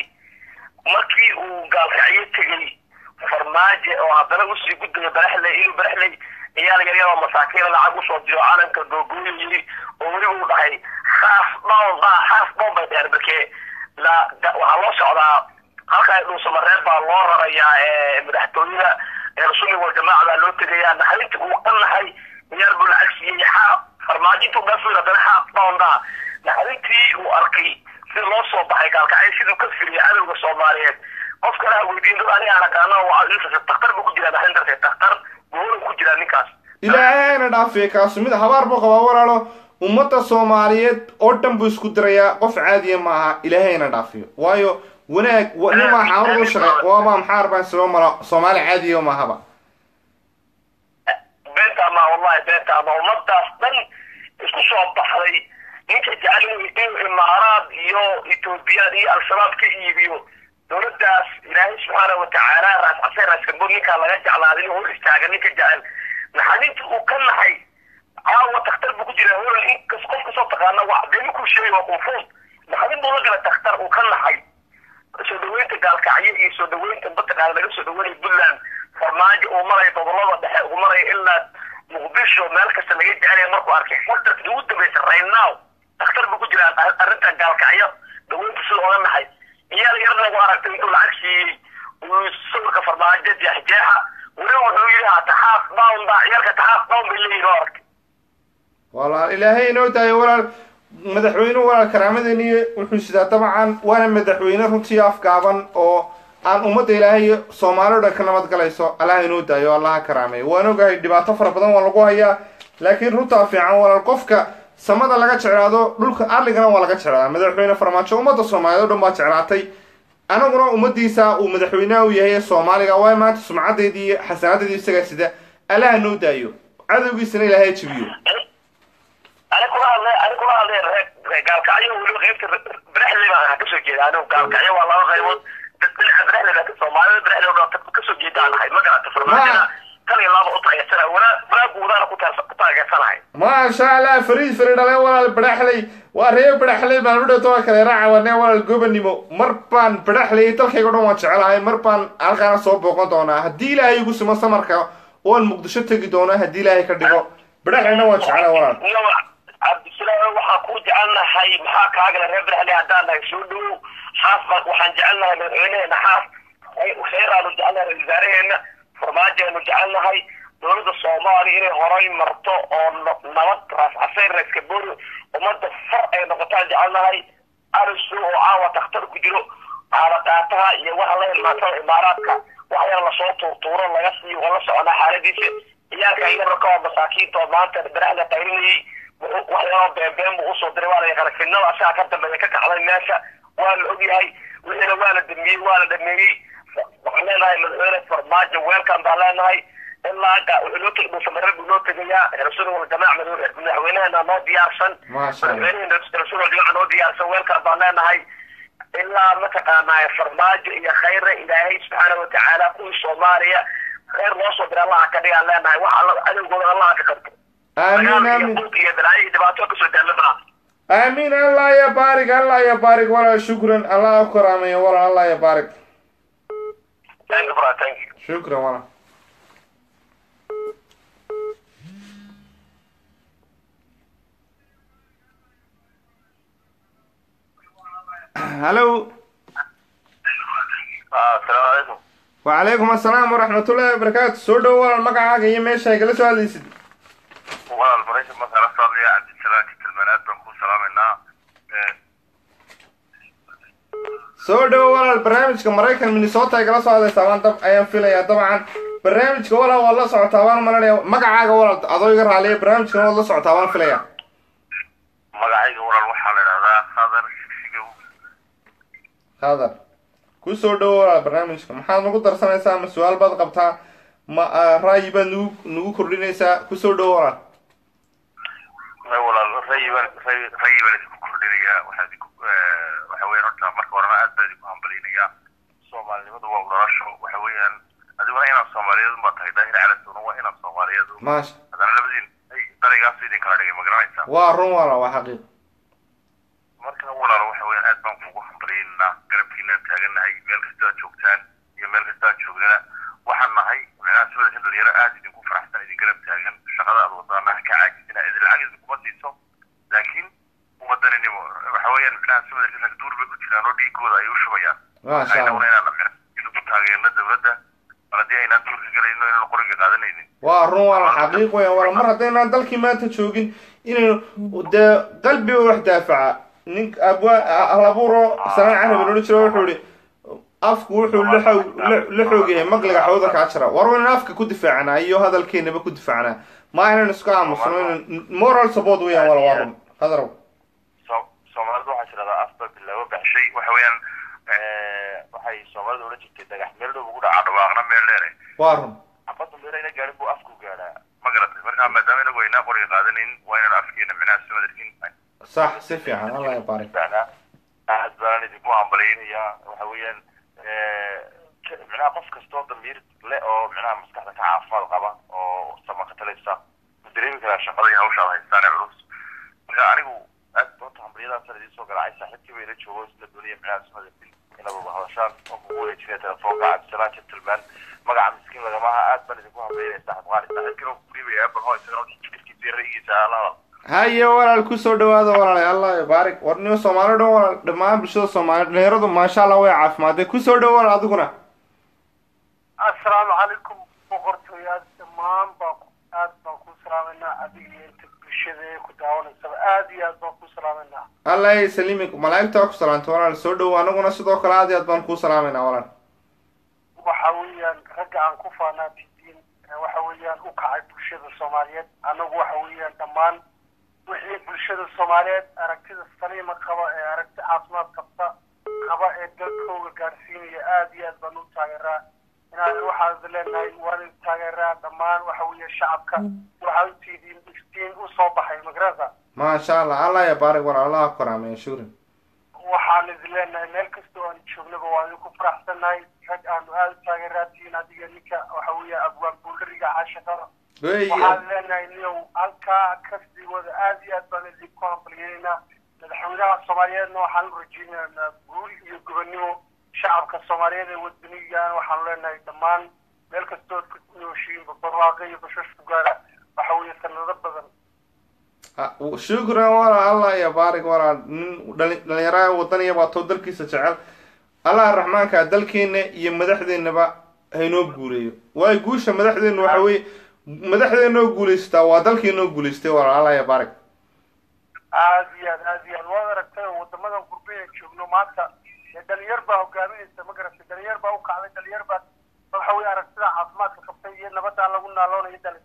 markii uu gaalkacyo tegey farmaajo oo haddana usii gudbaya baraxley inuu baraxley ciyaal yaryar oo masaakiina lacag usoo diro calanka googooyo yiri oo weli uu dhahay haaf dhown baa haaf dhown bay dheer markee la da- waxaa loo socdaa halkaa dhuusamareeb baa loo rarayaa ee madaxtooyada ee rasuulka waljamaaca baa loo tegayaa naxdintii uu ka naxay ciyaal buu lacag siiyey xaaf farmaajo intuu dhaafay haddana haaf dhown baa naxdintii uu arkay sida loo soo baxay gaalkacyo siduu ka filiyay cadowga soomaaliyeed qof kale ha weydiin dad aniga aan aqaano waa daktar buu ku jiraa naxdin darteed daktar goolu ku jiraa ninkaas ilaahay hayna dhaafiya kaasu mid habaar buu qabaa walaalo ummadda soomaaliyeed oo dhan buu isku dirayaa qof caadiya maaha ilaahay hayna dhaafiyo waayo wanaag wa- nin maa xaamad u shaqey waaba maxaar baan soo mara soomaali caadiya mahaba beenta ama wallahi beenta ama ummadaas dhan isku soo baxday ninka jecel inuu imaaraad iyo etoobiyaan iyo al-shabaab ka iibiyo dowladdaas ilaahay subxaana watacaala raas casay raaskambod ninkaa laga jeclaaday inuu hor istaaga ninka jecel naxaninta uu ka naxay caawa takhtar buu ku jira hol inkas qof kasoo taqaana waa dee markuu sheegay waa confuus naxanin buu la gala takhtar uu ka naxay soo dhaweynta gaalkacyo iyo soo dhaweynta mataqaana laga soo dhaweynaya puntland farmaajo uu maraya gobolada dhexe uu maraya ilaa muqdisho meel kasta laga jecelaya markuu arkay xurta ugu dambaysa right now takhtar buu ku jira arrintan gaalkacyo dhaweynta sida oga naxay iyaal yarna u aragtay intuu lacag siiyey uu sawirka farmaajo jeexjeexa weli wuxuu yidhi ha taxaaf down ba ciyaalka taxaaf down bay leeyihin oo aragtay walaal ilaahay inoo daayo walaal madaxweynuhu walaal karaamadeni wuxuu sidaa dabcan waana madaxweyne runtii afgaaban oo aan ummadda ilaahay soomaali o dhan ka nabad galayso allaha inoo daayo allaha karaameeyo waan ogahay dhibaato fara badan waa lagu hayaa laakiin runtaa fiican walaal qofka samada laga jeclaado dhulka arligana waa laga jeclaadaa madaxweyne farmaajo ummadda soomaaliyeed o dhan baa jeclaatay anaguna ummadiisa uu madaxweynaha u yahay ee soomaaliga waa maanta sumcadeedii iyo xasanadeedii isagaa sida allaha noo daayo cadowgiisana ilaahay jibiyo ani kula hadlay ani kula hadlay reer gaalkacyo weliba qaybta brexley baan kasoo jeeda anigu gaalkacyo waa laba qaybood dhinaca brexley baa soomaalida brexley oo dhan kasoo jeeda aan ahay ma garata farmaajada tan iyo laba u taageersana wanaagu wadaana ku taageersanahay maasha allah fariid fari dhale walaal badaxley waa reer badaxley baan u dhawto kale raacawane walaal gobanimo mar baan badaxley dalkayga o dhan waan jecelahay mar baan halkaana soo booqan doonaa haddii ilaahay igu simo samarka oon muqdisho tegi doono haddii ilaahay ka dhigo badaxleyna waan jecelahay walaal cabdisalaam waxaan ku jecelnahay maxaa kaagala reer badaxley haddaan nahay soo dhowow xaas baan waxaan jecelnahay madaxweyneheena xaas kheyraanu jecelnahay ra wasaaraheena farmaajoanu jecelnahay dowladda soomaaliya inay horay marto oo nabad raas caseyr raaskabori ummadda far ay noqotaan jecelnahay arisu oo caawa takhtar ku jiro aalaqaataha iyo waxa la hilmaansada imaaraadka wax yar lasoo tuurtuuro laga siiyo waa la soconaa xaaladiisa ciyaalka yararka oo masaakiinta oo maanta baraxda qaylinayay wax yaroo beenbeen buu usoo diray waa la yaqaana fidnada asaga ka dambeeya ka kacday meesha waa la ogyahay wixiina waa la damiyey waa la dhameeyey waxaan leenahay madaxweyne farmaajo weelkan baan leenahay ilaa dhuusamareer buu noo tegayaa rasuul waljamaac madaxweyneheena noo diyaarsan madaxweyneheena rasuul waljamaac noo diyaarsan weelkan baan leenahay ilaa mataqaanaa farmaajo iyo khayre ilaahay subxaana watacaala kuwii soomaaliya khayr noo soo diray allaha ka dhigaan leenahay waxa cadowgooda allaha ka qabto aamin aamin iyo balaayo iyo dhibaato kasoo daalabana aamin allah ya baarig allah ya baarig walaal shukran allah ku karaameeyo walaal allah ya baarig thank you brother thank you shukran walaal hallo asalaamu calaykum wacalaykum assalaam waraxmatullahi wabarakaatu soo dhowo walaal magacaaga iyo meesha ay kala soo hadlaysid walaal maraykan markaa la socdaya cabdisalaam kitilman aad baan kuu salaamaynaa soo dhowo walaal barnaamijka maraykan minnesota ay kala soo hadlaysaa baan dab ayaan filayaa dabcan barnaamijka walaal waad la socotaa baan malanaya magacaaga walaal adoo iga raaliya barnaamijkan waad la socotaa baan filayaa magacayga walaal waxaa la idhahdaa khadar shigshigow hadar ku soo dhowo walaal barnaamijka maxaad nagu darsanaysaa ma su-aal baad qabtaa ma ra'yi baad nagu nagu kordhinaysaa ku soo dhowo walaal may walaal rayi baan rayi rayi baan idinku kordhinayaa waxaa idinku waxa weeyaan horta marka horena aad baan idinku hambalinayaa soomaalinimadu waa nolosho waxa weeyaan adiguna inaad soomaaliyeed unbaa tahay daahir calasuna waa inaad soomaaliyeed un maasha haddana labadiin ay daraygaas idin kala dhigay ma garanaysaa waa run walaal waa xaqiiq marka walaalo waxa weeyaan aad baan kuugu hambalyaynaa garabkiinaan taagannahay meel kasta aad joogtaan iyo meel kasta aad joognana waxaan nahay micnaha sibada in dhalinyaro aad idinku faraxsan idin garab taagan shaqada aad wadaana ha ka caajisina idin lacag idinkuma siiso laakiin umadaninimo waxa weeyaan micnaha sibada rag duur bay ku jiraan oo dhiigooda ay u shubayaan maasha allah aynaguna inaan idinku taageerno dawladda mar haddii aynaan duurka galayno inaan qoriga qaadanaynin waa run walaal xaqiiq weeyaan walaal mar haddaynaan dalkii maanta joogin inaynu dee qalbiga wax daafaca nin abwa alabuuro sanaan carabi loola jiro wuxuu ihi afku wuxuu la xoog la xoog yahay maqliga xawda kaa jira war waa inaan afka ku difaacnaa iyo hadalkeenaba ku difaacnaa ma inaan isku aamusno inaan moral support weeyaan wala waa run hadarow so- soomaalidu waxaa tirahdaa afba bilaabo baxshay waxa weeyaan waxay soomaalida odhan jirtay dhagax meel dhow ugu dhacaa dhawaaqna meel dheere waa run xabadda meel ayna gaarin buu afku gaadhaa ma garatay marka maadaama inagu aynaa qoriga qaadanayn waa inaan afkeena micnaha sumadarkin sax si fiican allah ya baarik aad baan idinku hambalyaynayaa waxa weeyaan micnaha qof kastoo damiir le oo micnaha maskaxda ka caafimaad qaba oo sama ka talaysa u dareemi karaa shaqada iyo hawsha ad haystaan ee culus marka anigu aad doonta hambaryadaasaan idiin soo garaacay saaxiibkii bayla joogo isla doonaya micnaha sunada bil inaad wada hadashaan oo kugu wareejinaya telefoonka cabdisalaan gentleman magaca miskiin lagamaha aad baan idinku hambaynaya saaxib qaali saaxiibkina ku dhiibaya apple ho isagana jirkiisa rayigiisa alahada haye walaal kusoo dhawaada walaal allah baarik war niyo soomaali dhan walaal dhammaan bulshada soomaali dhalinyaradu maasha allah way caafimaadeen kusoo dhawo walaal adiguna assalaamu calaykum boqortooyaad dhammaan baa aad baan ku salaamanaa adiga iyo inta bulshada ee ku daawanaysaba aad iyo aad baan ku salaamanaa allah saliimi malaa'igta ku salaanta walaal soo dhawo anaguna sidoo kale aad iyo aad baan kuu salaamayna walaal waxa weeyaan ragga aan ku faanaatidiin waxa weeyaan u kacay bulshada soomaaliyeed anagu waxa weeyaan dhammaan wixii bulshada soomaaliyeed aragtida saliima qaba ee aragti caafimaad qabta qaba ee dalkooga gaadhsiinaya aad iyo aad baan u taageeraa inaan waxaad leenahay waan taageeraa dhammaan waxa weeye shacabka waxaa u tiidiin iftiin u soo baxay magarasa maasha allah allah ya baarik walaal allah ku karaameeya shukran waxaan idin leenahay meel kastoo aan joognaba waan idinku faraxsannahay rag aanu aada u taageeraatiin adiga ninka waxa weeye abwaan buulariga caashaqada wey waxaan leenahay niyow halkaa kasii wada aad iyo aad baan idinku hambalyeynaa madaxweynaha soomaaliyeedna waxaan u rajeynaynaa guul iyo gobonnimo shacabka soomaaliyeed ee wadanigan waxaanu leenahay dhammaan meel kastood ku nooshiinba barwaaqo iyo bashash ku gaara waxa weeye sanado badan shukran walaal allah ya baarik walaal nin dhali- dhalinyarada wadaniya baa too dalkiisa jecel allah raxmaanka dalkeena iyo madaxdeenaba haynoo guuleeyo waayo guusha madaxdeenu waxa weye madaxdeenoo guulaysataa waa dalkeenoo guulaystay walaal allah ya baarik aad iyo aad aad iyo aad waad aragtay oo wadamadan gurbeya joogno maanta ee dhalinyar baa hogaaminaysa ma garatay dhalinyar baa u kacday dhalinyar baa waxa weye aragtida caafimaadka qabtay iyo nabadaan lagu naaloonayo dhali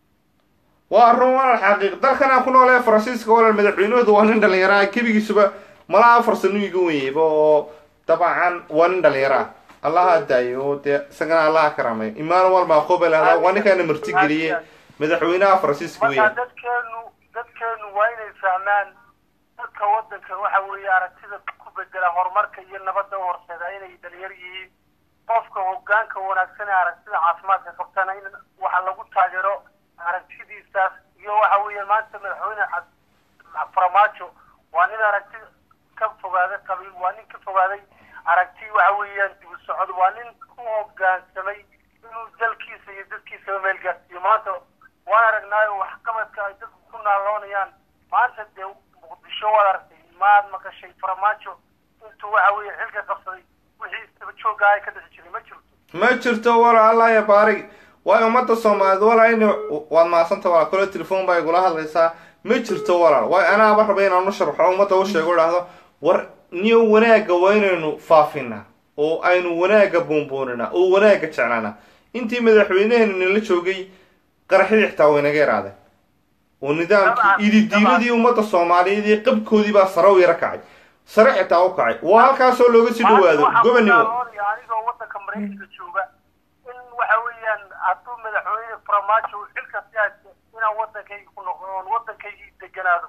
waa run walaal xaqiiq dalkan aan ku noolahay faransiiska walaal madaxweynahoodu waa nin dhalinyaro ah kebigiisuba malaa afar sano iga wenyayba oo dabcan waa nin dhalinyaro ah allaha daayo oo dee isagana allaha karaameeyo emmanuel macobel ahda waa ninkaana martigeliyey madaxweynaha faransiiska marka weya dadkeenu dadkeenu waa inay fahmaan dadka wadanka waxa weeye aragtida ku bedela horumarka iyo nabadda u horseeda inay dhalinyar yihiin qofka hogaanka wanaagsan ee aragtida caafimaadka qabtana in waxa lagu taageero aragtidiisaas iyo waxa weeye maanta madaxweyne cad- farmaajo waa nin aragti ka fogaaday qabiil waa nin ka fogaaday aragti waxa weeyaan dib u socod waa nin ku hogaansamay inuu dalkiisa iyo dadkiisaba meel gaarsiiyo maanta waan aragnaayo waxqabadka ay dadku ku naaloonayaan maanta dee muqdisho waad aragtay maad maqashay farmaajo intuu waxa weeye xilka qabsaday wixii isdaba joogga ay ka dhixi jiray ma jirto ma jirto walaal allah ya baarig waayo ummadda soomaaliyeed walaal in waad mahadsanta walaal kole telefoon baa igula hadlaysaa ma jirto walaal waayo anaaba raba inaan u sharxo ummadda u sheego idhaahdo war niyo wanaagga waa inaynu faafinaa oo aynu wanaagga buunbuuninaa oo wanaagga jeclaanaa intii madaxweyneheenu nala joogay qaraxyadii xitaa way naga yaraadeen oo nidaamkii Dabcan, ididiiladii ummadda soomaaliyeed iyo qabkoodii baa sare u yaro kacay sare xitaa u kacay waa halkaasoo looga sii dhawaado gobonimo gobanimo anigoo wadanka maraykanka jooga in waxa weeyaan hadduu madaxweyne farmaajo uu xilka si haysto inaan wadankayga ku noqdo oon wadankaygii deganaado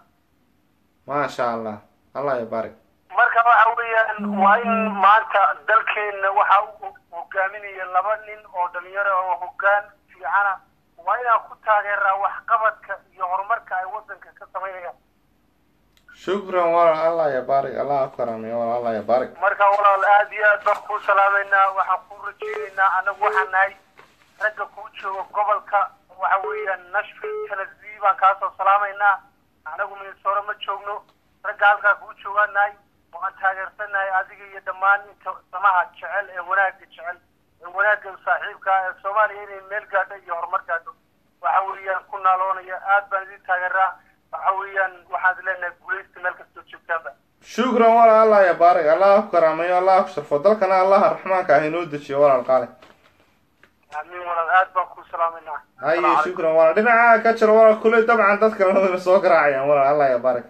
maasha allah allah ya baarik marka waxa weeyaan waa in maanta dalkeena waxa u hogaaminaya laba nin oo dhalinyaro oo hogaan fiicana waa inaan ku taageeraa waxqabadka iyo horumarka ay wadanka ka samaynayaan shukran walaal allah ya baarik allah ku karaameeyo walaal allah ya baarik marka walaal aad iyo aad baan kuu salaamaynaa waxaan kuu rajeynaynaa anagu waxaan nahay ragga kuu jooga gobolka waxa weeyaan nashville tennessee baan kaasoo salaamaynaa anagu minnesota ma joogno ragga halkaa kuu joogaan nahay waan taageersanahay adiga iyo dhammaan inta samaha jecel ee wanaagga jecel ee wanaagga saaxiibka ah ee soomaaliya inay meel gaadho iyo horumar gaadho waxa weeyaan ku naaloonaya aad baan idin taageeraa waxa weeyaan waxaan leenahay guulaysta meel kastoo joogtaanba shukran walaal allah ya baarik allah ku karaameeyo allah ku sharfo dalkana allaha raxmaanka ah inoo dejiyo walaal qaale amiin walaal aad baan kuu salaamayna haye shukran walaal dhinaca ka jiro walaal kule dabcan dadka ladana soo garaacayaan walaal allah ya baarik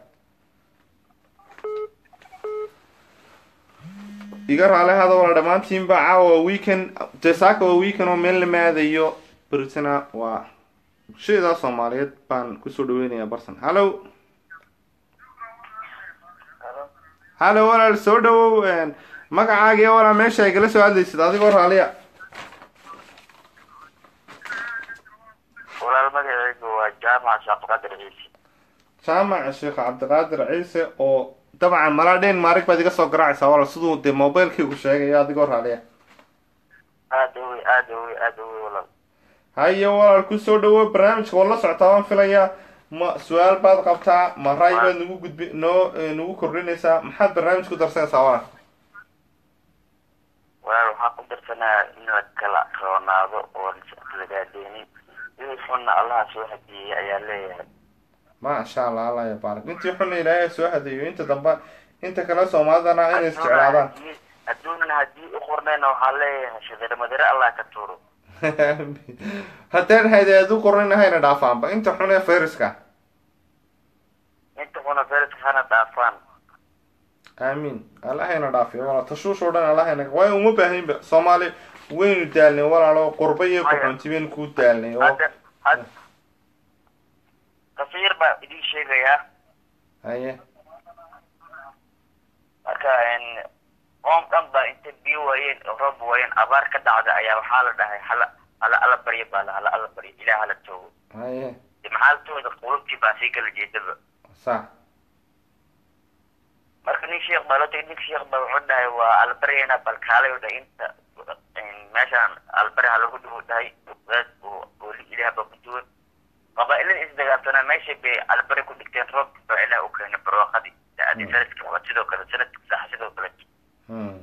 iga raali hada walaal dhammaantiinba caawa waa weekend dee saaka waa weekend oo meel lama aadayo beritina waa bulshada soomaaliyeed baan kusoo dhaweynayaa barsan hallo hallo walaal soo dhawow magacaaga iyo walaa meesha ay kala soo hadlaysid adigoo raaliya walaal magacaygu waa jaamac shaaqaqadir ciise jaamaca sheekh cabdiqaadir ciise oo dabcan malaa dhen maarig baad iga soo garaacaysaa walaal siduu dee mobilkaygu sheegayo adigoo raaliya aada u wey aada u wey aada u wey walaal haye walaal kusoo dhawo barnaamijka waa la socotaa waan filayaa ma su-aal baad qabtaa ma ray baad nagu gudbi noo nagu kordhinaysaa maxaad barnaamij ku darsanaysaa walaal walaal waxaan ku darsanaa in la kala roonaado oo lagadeenin wixii xunna allaha soo hadiyey ayaa leeyahay maasha allah allah ya baarak intii xunna ilaahay soo hadeeyo inta dambe inta kale soomaalidana inay isjeclaadaan adduunan haddii u qornayna waxaa leeyahay shadare madare allah ka tuuro haddaan haydeed u qornayna hayna dhaafaanba inta xun ee fayraska inta xuna feriska hana dhaafaan aamiin alla hayna dhaafiyo walaal tashuush oo dhan alla hayna waayo uma baahinba soomaali waynu daalnay walaalo qurba iyo kuxunti baynu ku daalnay oo hadda had kasiir baa idiin sheegayaa haye marka qoom dhan baa intay biyo waayeen oo roob waayeen abaar ka dhacda ayaa waxaa la dhahay hala hala alla baryo baa la hala alla baryo ilaah hala toogo haye de maxaa la tooda qulubtii baa sii kala jeedaba sax marka nin sheekh baa loo tagay nin sheekh baa wuxuu dhahay waa albaryana bal kaalay u dhahay inta meeshaan albari ha lagu dhigo dhahay wadaad oo oo ilaah baa ku duwan qabaa-ilada isdagaabtana meesha bay albari ku dhigteen roobka baa ilaah u keenay barwaaqadii adi sanadka waa sidoo kale sanadka sax sidoo kale Hmm.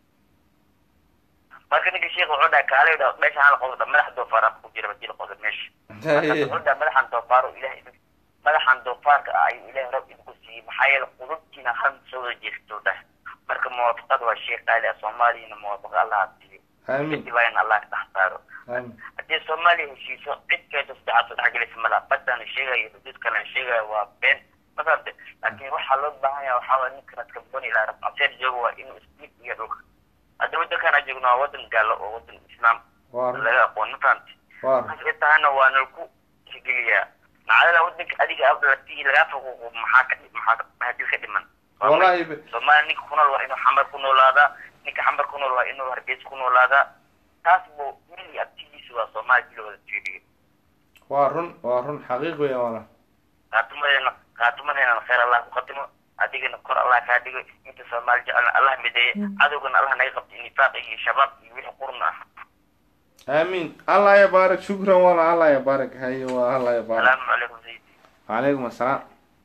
marka ninka sheekh wuxuu dhahay kaalay dha meesha hala qodo madax doofaara ku jira hadii la qodo meesha markaas haye wuxuu dhahay madaxan doofaaro ilaah idin madaxan doofaarka ah ayuu ilaah roob idinku siiyey maxaa yeele qudubtiina hal soo wada jeestou dhahay marka muwaafaqada waa shay qaali ah soomaaliyana muwaafaqa allaha siiyo aamiin kadib waa in allah ka dhex saaro aamiin haddii soomaaliya heshiiso cid keeto saddexaad soo dhexgelisa malaha badana sheegayo xuduud kalena sheegayo waa been mafahamte laakiin waxaa loo baahan yahay waxaa waye ninkan askaboni ilaa rabcaseer joogo waa inuu isdiid iyo dhulka hadda waddankan aan joogno waa waddan gaalo oo waddan islaam waa run laga aqoon mafahamte waa run markaas ay tahana waa nalku tixgeliyaa nacdada waddanka adiga abdalati lagaa faquuqo maxaa ka maxaa ka- hadii ka dhiman wallahi be- soomaaliya ninka ku nool waa inuu xamar ku noolaadaa ninka xamar ku nool waa inuu hargeysa ku noolaadaa taas buu mili abtigiisa waa soomaaliya bila wada fiiriyo waa run waa run xaqiiq weya walaal qaatumadeena qaatumadeena khayr allah ku qatimo adigana kor allah kaa dhigo inta soomaali jecelna allah mideeye cadowgana allah naga qabto nifaaq iyo shabaab iyo wixii qurna ah aamiin allah ya baarak shukran walaal allah ya baarak haye waa allah ya baarak salaamu calaykum sayidi calaykum assalaam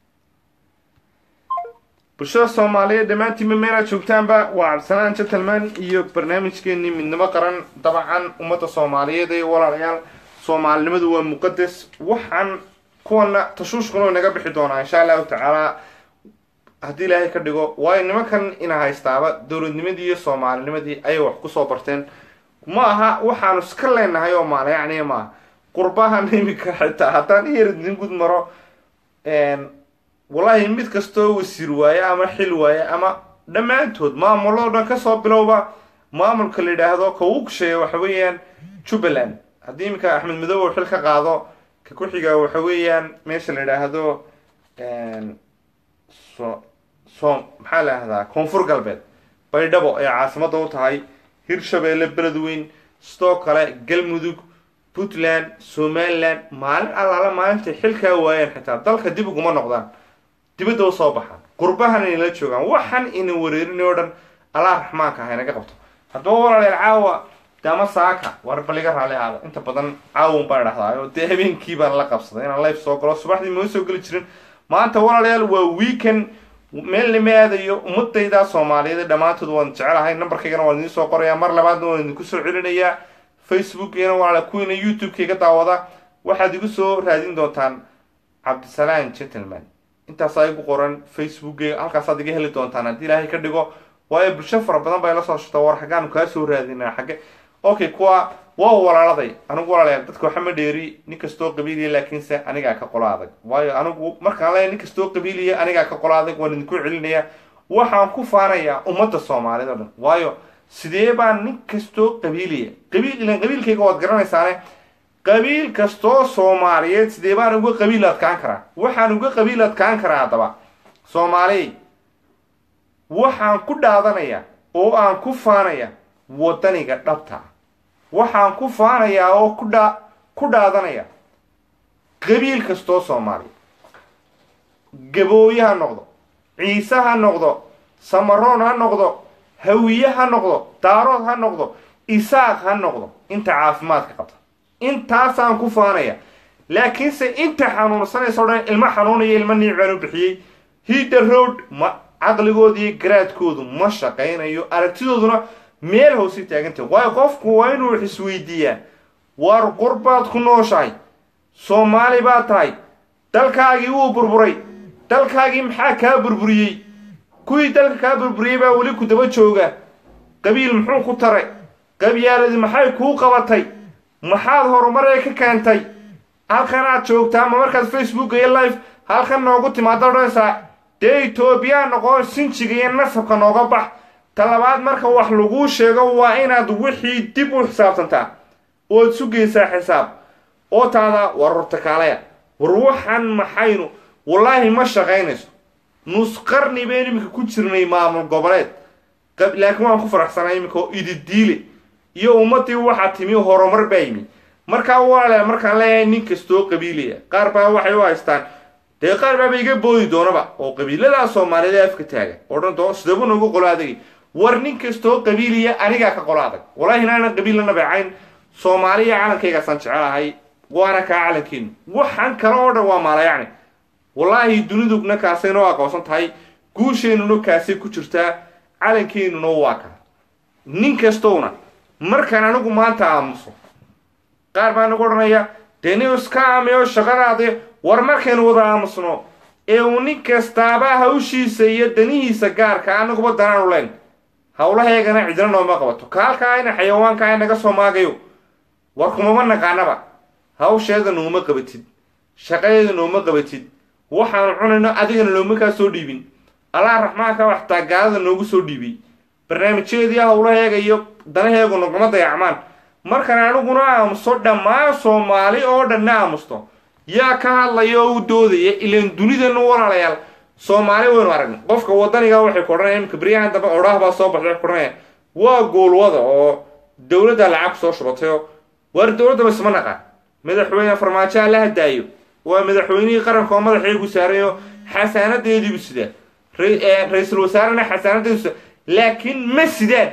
bulshada soomaaliyeed dhammaantiinba meelaad joogtaanba waa cabdisalaan gentleman iyo barnaamijkeenii midnimo qaran dabcan ummadda soomaaliyeed ee walaalayaal soomaalinimadu waa muqadas waxaan kuwana tashuushkuna way naga bixi doonaa insha allahu tacaala haddii ilaahay ka dhigo waayo nimankan ina haystaaba dowladnimadii iyo soomaalinimadii ayay wax kusoo barteen ma aha waxaanu iska leenahay oo maala yacni maaha qurbahan imika xitaa haddaan iyaridin gud maro wallahi mid kastoo wasiir waaye ama xil waaye ama dhammaantood maamuloo dhan kasoo bilowba maamulka la yidhaahdo ka ugu kusheeya waxa weeyaan jubbaland haddii iminka axmed madow uu xil ka qaado ka ku-xiga waxa weeyaan meesha la yidhaahdo so so maxaa la yidhahdaa koonfur galbeed baydhabo ay caasimada u tahay hirshabeelle beledweyn sidoo kale galmudug puntland somaliland maalin allaala maalintay xilkaa waayeen xitaa dalka dib uguma noqdaan dibadda u soo baxaan qurbahan inala joogaan waxan ina wareerin oo dhan allah raxmaanka ha inaga qabto haddaba walaalayaal caawa dama saaka war baliga raali aada inta badan caawun baan dhahdaa oo dee habeenkii baan la qabsaday inaan life soo galo subaxdii ma soo geli jirin maanta walaalayaal waa weekend meel lama aadayo ummadayda soomaaliyeed dhammaantood waan jecelahay nambarkaygana waan idiin soo qorayaa mar labaadna waan idinku soo celinayaa facebookgana walaala kuwiina youtube-kayga daawada waxaad igu soo raadin doontaan cabdisalaan gentleman intaasaa igu qoran facebookgayga halkaasaad iga heli doontaan haddii ilaahay ka dhigo waayo bulsho fara badan bay la soo shata war xaggaanu kaa soo raadinaa xagge okay kuwa waa walaaladay anigu walaalayaal dadka waxama dheeri nin kastoo qabiiliya laakiinse anigaa ka qola adag waayo anigu markaan leeyahay nin kastoo qabiiliya anigaa ka qola adag waan idinku celinaya waxaan ku faanayaa ummadda soomaaliyed oo dhan waayo sidee baan nin kastoo qabiiliya qabiil ilan qabiilkayga waad garanaysaane qabiil kastoo soomaaliyeed sidee baan uga qabiil adkaan karaa waxaan uga qabiil adkaan karaa haddaba soomaaliy waxaan ku dhaadanayaa oo aan ku faanaya waddaniga dhabta ah waxaan ku faanayaa oo ku dhaa ku dhaadanaya qabiil kastoo soomaaliya gabooye ha noqdo ciise ha noqdo samaroon ha noqdo hawiye ha noqdo daarood ha noqdo isaaq ha noqdo inta caafimaadka qabta intaasaan ku faanaya laakiinse inta xanuunsanaysa o dhan ilmo xanuunaya ilmo niicbaan u bixiyey hidda road ma caqligooda iyo garaadkoodu ma shaqaynayo aragtidooduna meel hoose taagantah waayo qofku waa inuu wax isweydiiyaa war qurbaad ku nooshahay soomaali baad tahay dalkaagii wuu burburay dalkaagii maxaa kaa burburiyey kuwii dalka kaa burburiyey baa weli ku daba jooga qabiil muxuu ku taray qabyaaladii maxay kuu qabatay maxaad horumaree ka keentay halkan aad joogtaa ma markaad facebook iyo life halkan noogu timaada odhanaysaa dee etoobiyaa noqon sinjiga iyo nasabka nooga bax talabaad marka wax laguu sheego waa inaad wixii dib u xisaabtantaa ood sugaysaa xisaab oo taada war hortakaalaya war waxan maxaynu wallaahi ma shaqaynayso nus qarni bayn iminka ku jirnay maamul goboleed laakiin waan ku faraxsanay iminka oo ididiile iyo ummadii waxaa timi horumar baa yimi markaa walaalayaal markaan leeyahay nin kastoo qabiilaya qaar baa waxay u haystaan dee qaar baaba iga boodi doonaba oo qabiiladaa soomaaliyeed afka taaga odhan doo sidaba noogu qolo adagay war nin kastoo qabiiliya anigaa ka qolo adag wallaahi inaanan qabiilla nabeecayn soomaaliya calankaygaasaan jecelahay waana kaa calankeenu waxaan kale oo dhan waa maalayacni wallaahi dunidugna kaasay noo aqoonsan tahay guusheenuna kaasay ku jirtaa calankeenuna waa kaa nin kastowna markaan anigu maanta aamuso qaar baa nagu odhanaya dee nin iska aamiyo shaqadaadi war markaynu wada aamusno ee uu nin kastaaba hawshiisa iyo danihiisa gaarka anaguba danaanu leen howlaheegana cidina nooma qabato kaalkaa ina xayawaankaa naga soo maagayo war kumama naqaanaba hawsheeda nooma qabatid shaqadeeda nooma qabatid waxaanu cunayno adigana nooma kaa soo dhiibin allah raxmaanka waxtaa gaalada noogu soo dhiibay barnaamijyadeedii howlaheega iyo danaheegu naguma dayacmaan markan aniguna aamuso dhammaan soomaali oo dhanna aamusto yaa ka hadlaya oo u doodaya ilaan dunidana walaalayaal soomaali waynu aragna qofka wadaniga waxay ku odhanaya imika beryahan dambe odhaah baa soo baxday waxay ku odhanaya waa goolwada oo dowladda lacag soo shubatay oo waar dowladdaba isma naqaan madaxweyne farmaajo alla hadaayo waa madaxweynihii qaranka oo madaxeegu saarayo xasaanadeediibu sidaa ra-iisul wasaarena xasaanadeedu sidaa laakiin ma sidaan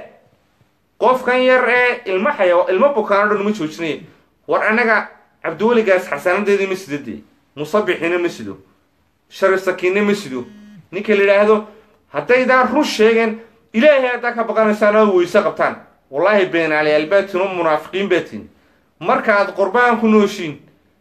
qofkan yar ee ilmo xaya ilmo bukaano dhan ma joojinaya war annaga cabdiweligaas xasaanadeedii ma sida dee musabixina ma sido sharif sakiinna ma sido ninka la yidhaahdo haddaydaan run sheegeen ilaahay haddaa ka baqanaysaan oo weyse qabtaan wallaahi beenaalayaal baatiin oo munaafiqiin baatiin markaaad qurbaan ku nooshiin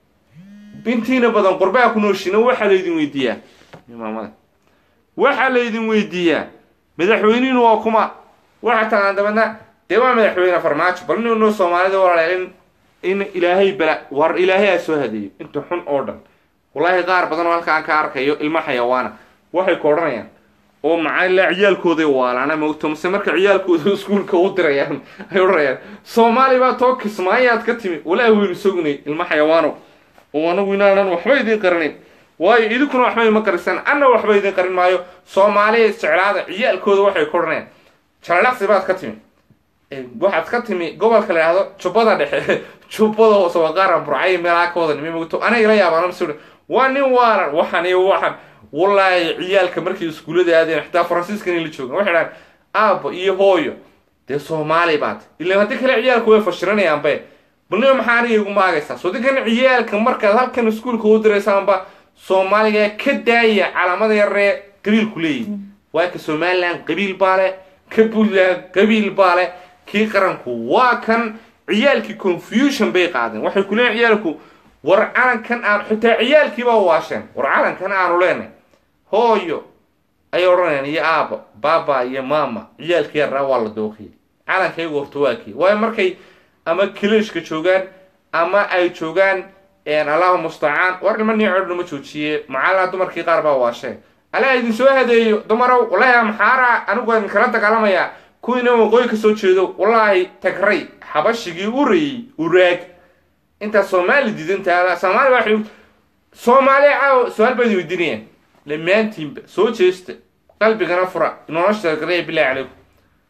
intiina badan qurbaan ku nooshiina waxaa laydin weydiiyaa imaamada waxaa laydin weydiiyaa madaxweynihiinu waa kuma waxaa tagaan dabadna dee waa madaxweyne farmaajo bal nino soomaalida walaalayaal in in ilaahay bala war ilaahay aa soo hadeeyo inta xun oo dhan wallaahi qaar badan oo halkaan ka arkayo ilmo xayawaana waxay ku odhanayaan oo macalila ciyaalkooday waalaana moogto mase marka ciyaalkooda iskuulka u dirayaan ay odhanayaan soomaali baa too kismaayaad ka timi walaahi waynu sognay ilmo xayawaano oo anagu inaanan waxba idiin qarinin waayo idinkuna waxba ima qarisaan anna waxba idiin qarin maayo soomaaliya isjeclaada ciyaalkooda waxay ku odhanayaan jalalaqsi baad ka timi waxaad ka timi gobolka la yidhahdo jubbada dhexe jubbada hoose waa qaaran burcay meelaa ka wada nimi mogto aniga la yaabaan masi waa nin waaran waxan iyo waxan wallaahi ciyaalka markay iskuullada aadeen xitaa faransiiskan la joogan waxay dhahaan aabbo iyo hooyo dee soomaali baad ilaan haddii kale ciyaalku way fashiranayaanbe balnima maxaa aniga igu maagaysaa soo dinkan ciyaalka markaad halkan iskuulka u diraysaanba soomaaliga ka daaya calaamada yaree qabiilku leeyihi waa ka somaliland qabiil baa le ka puntland qabiil baa le kii qaranku waa kan ciyaalkii confusion bay qaadeen waxay ku leeyihin ciyaalku war calankan aan xitaa ciyaalkiibaa waasheen war calankan aanu leenay hooyo ayay odhanayaan iyo aaba baaba iyo mama ciyaalkii yarraa waa la dooqiyay calankaygu horta waa kii waayo markay ama kilishka joogaan ama ay joogaan allahu mustacaan war nima niicodhuma joojiye macallaa dumarkii qaar baa waasheen alaa idin soo hadeeyo dumarow wallaahi maxaara anigu idin kala dagaalamayaa kuwiina waqooyi ka soo jeedo wallaahi tagray xabashigii urayey uraag intaa soomaali diidantaa soomaali waa soomaaliya caawa su-aal baad weydiinayaan dhammaantiinba soo jeesta qalbigana fura nolosha galaya bilahi calaykum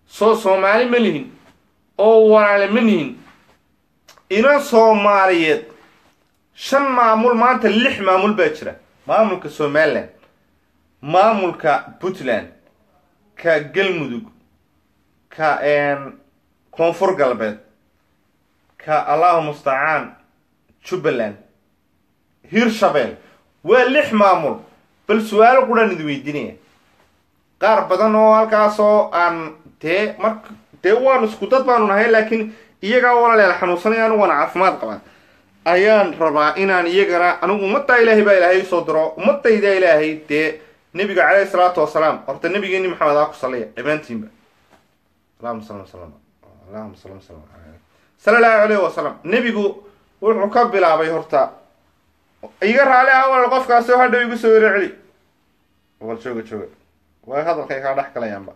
soo soomaali ma lihin oo walaale ma nihin ina soomaaliyeed shan maamul maanta lix maamul baa jira maamulka somalilan maamulka puntland ka galmudug ka koonfur galbeed ka allahu mustacaan jubbaland hirshabeel waa lix maamul bal su-aalo quraan idi weydiinaya qaar badan oo halkaasoo aan dee mar dee waan isku dad baanu nahay laakiin iyagaa walaaleel xanuunsanay anu waana caafimaad qabaa ayaan rabaa inaan iyagana anigu ummaddaa ilaahay baa ilaahay usoo diro ummadayda ilaahay dee nebiga caleyhi salaatu wasalaam horta nebigeeni maxamed aa ku saliya dhammaantiinba allahuma sal slam allahuma sal slam sala allahu alayhi wasalam nebigu wuxuu ka bilaabay horta iga raali ah walaal qofkaasoo hadhow igu soo wero celi wal jooga jooga way hadalkay kaa dhex galayaanba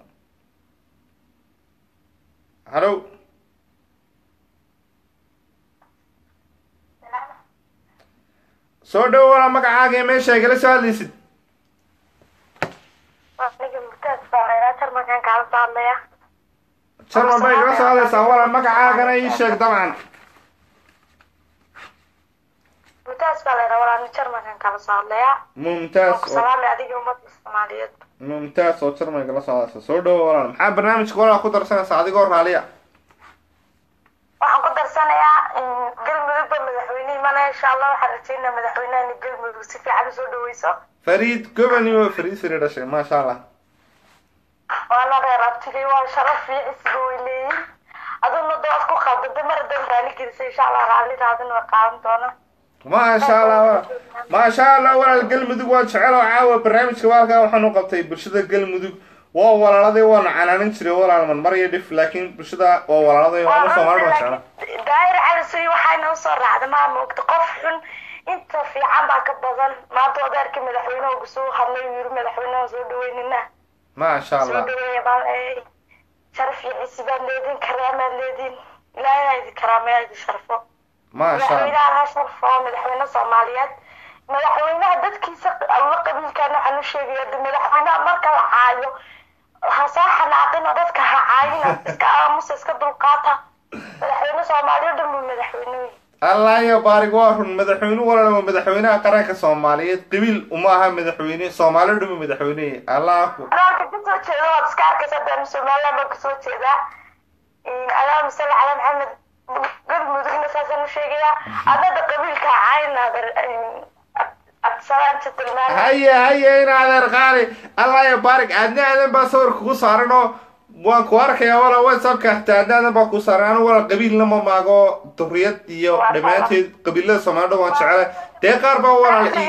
hallow soo dhowo walaa magacaaga ee meesha igala soo hadlaysid jarman bay igala soo hadlaysaa walaa magacaagana ii sheeg dabcan mumtaas baa laydhaa walaal jarmankan kala soo hadlayaa mumtaas oo salaame adiga ummadda soomaaliyeed mumtaas oo jarman igala soo hadlaysa soo dhowo walaal maxaa barnaamijka walaa ku darsanaysaa adigoo raaliya waxaan ku darsanayaa galmudugba madaxweyne imanaya insha allah waxaan rajeynaa madaxweynahani galmudug si fiican usoo dhaweyso fariid gobonimo fariid fari dhashay maasha allah waana reer abtigay waa sharaf iyo isga way leeyihin aduna dood ku khaldantay mar hadan raali gelisay insha allah raalidaadina way qaadan doona maasha allah walaal maasha allah walaal galmudug waa jecel oo caawa barnaamijka waalkaa waxaanu qabtay bulshada galmudug waa walaaladay waana canaanin jiray walaal man mar iyo dhif laakiin bulshada waa walaaladay waana soomaalida waa jecla daahir cali suy waxayna usoo raacda maa moogta qof xun inta fiican baa ka badan maanta odeerka madaxweyneha kusoo hadlay uu yiri madaxweyneha soo dhaweynina maasha soo allah dhaweeya baan leeyahay sharaf iyo cisi baad leediin karaamaad leediin ilaahay ha idin karaameeya idin sharfo maasha allah madaxweynaha ha sharfo madaxweyne soomaaliyeed madaxweynaha dadkiisa alla qabiilkan waxaan u sheegaya de madaxweynaha marka la caayo ha soo xanaaqina dadka ha caayina iska aamusa iska dulqaata madaxweyne soomaaliya dhan buu madaxweyne wey allah iyo baarig waa run madaxweyne walaal waa madaxweynaha qaranka soomaaliyeed qabiil uma aha madaxweyne soomaali dhuma madaxweyne allah ku anaalka kasoo jeeda waad iska arkaysa daan somaliland baan kasoo jeedaa allahuma salli calaa maxamed galmudugna saasaan u sheegayaa adada qabiilka ha caayina absalaan tilmaamay haye haye in adeer qaali allah iyo baarig aadna aadan baa sawir kugu saaran oo waan ku arkayaa wala whatsappka hataa aadna aadan baa ku saaran anu wala qabiilna ma maago duriyad iyo dhammaanteed qabiilada soomaalida waan jecela dee qaar baa walaal ii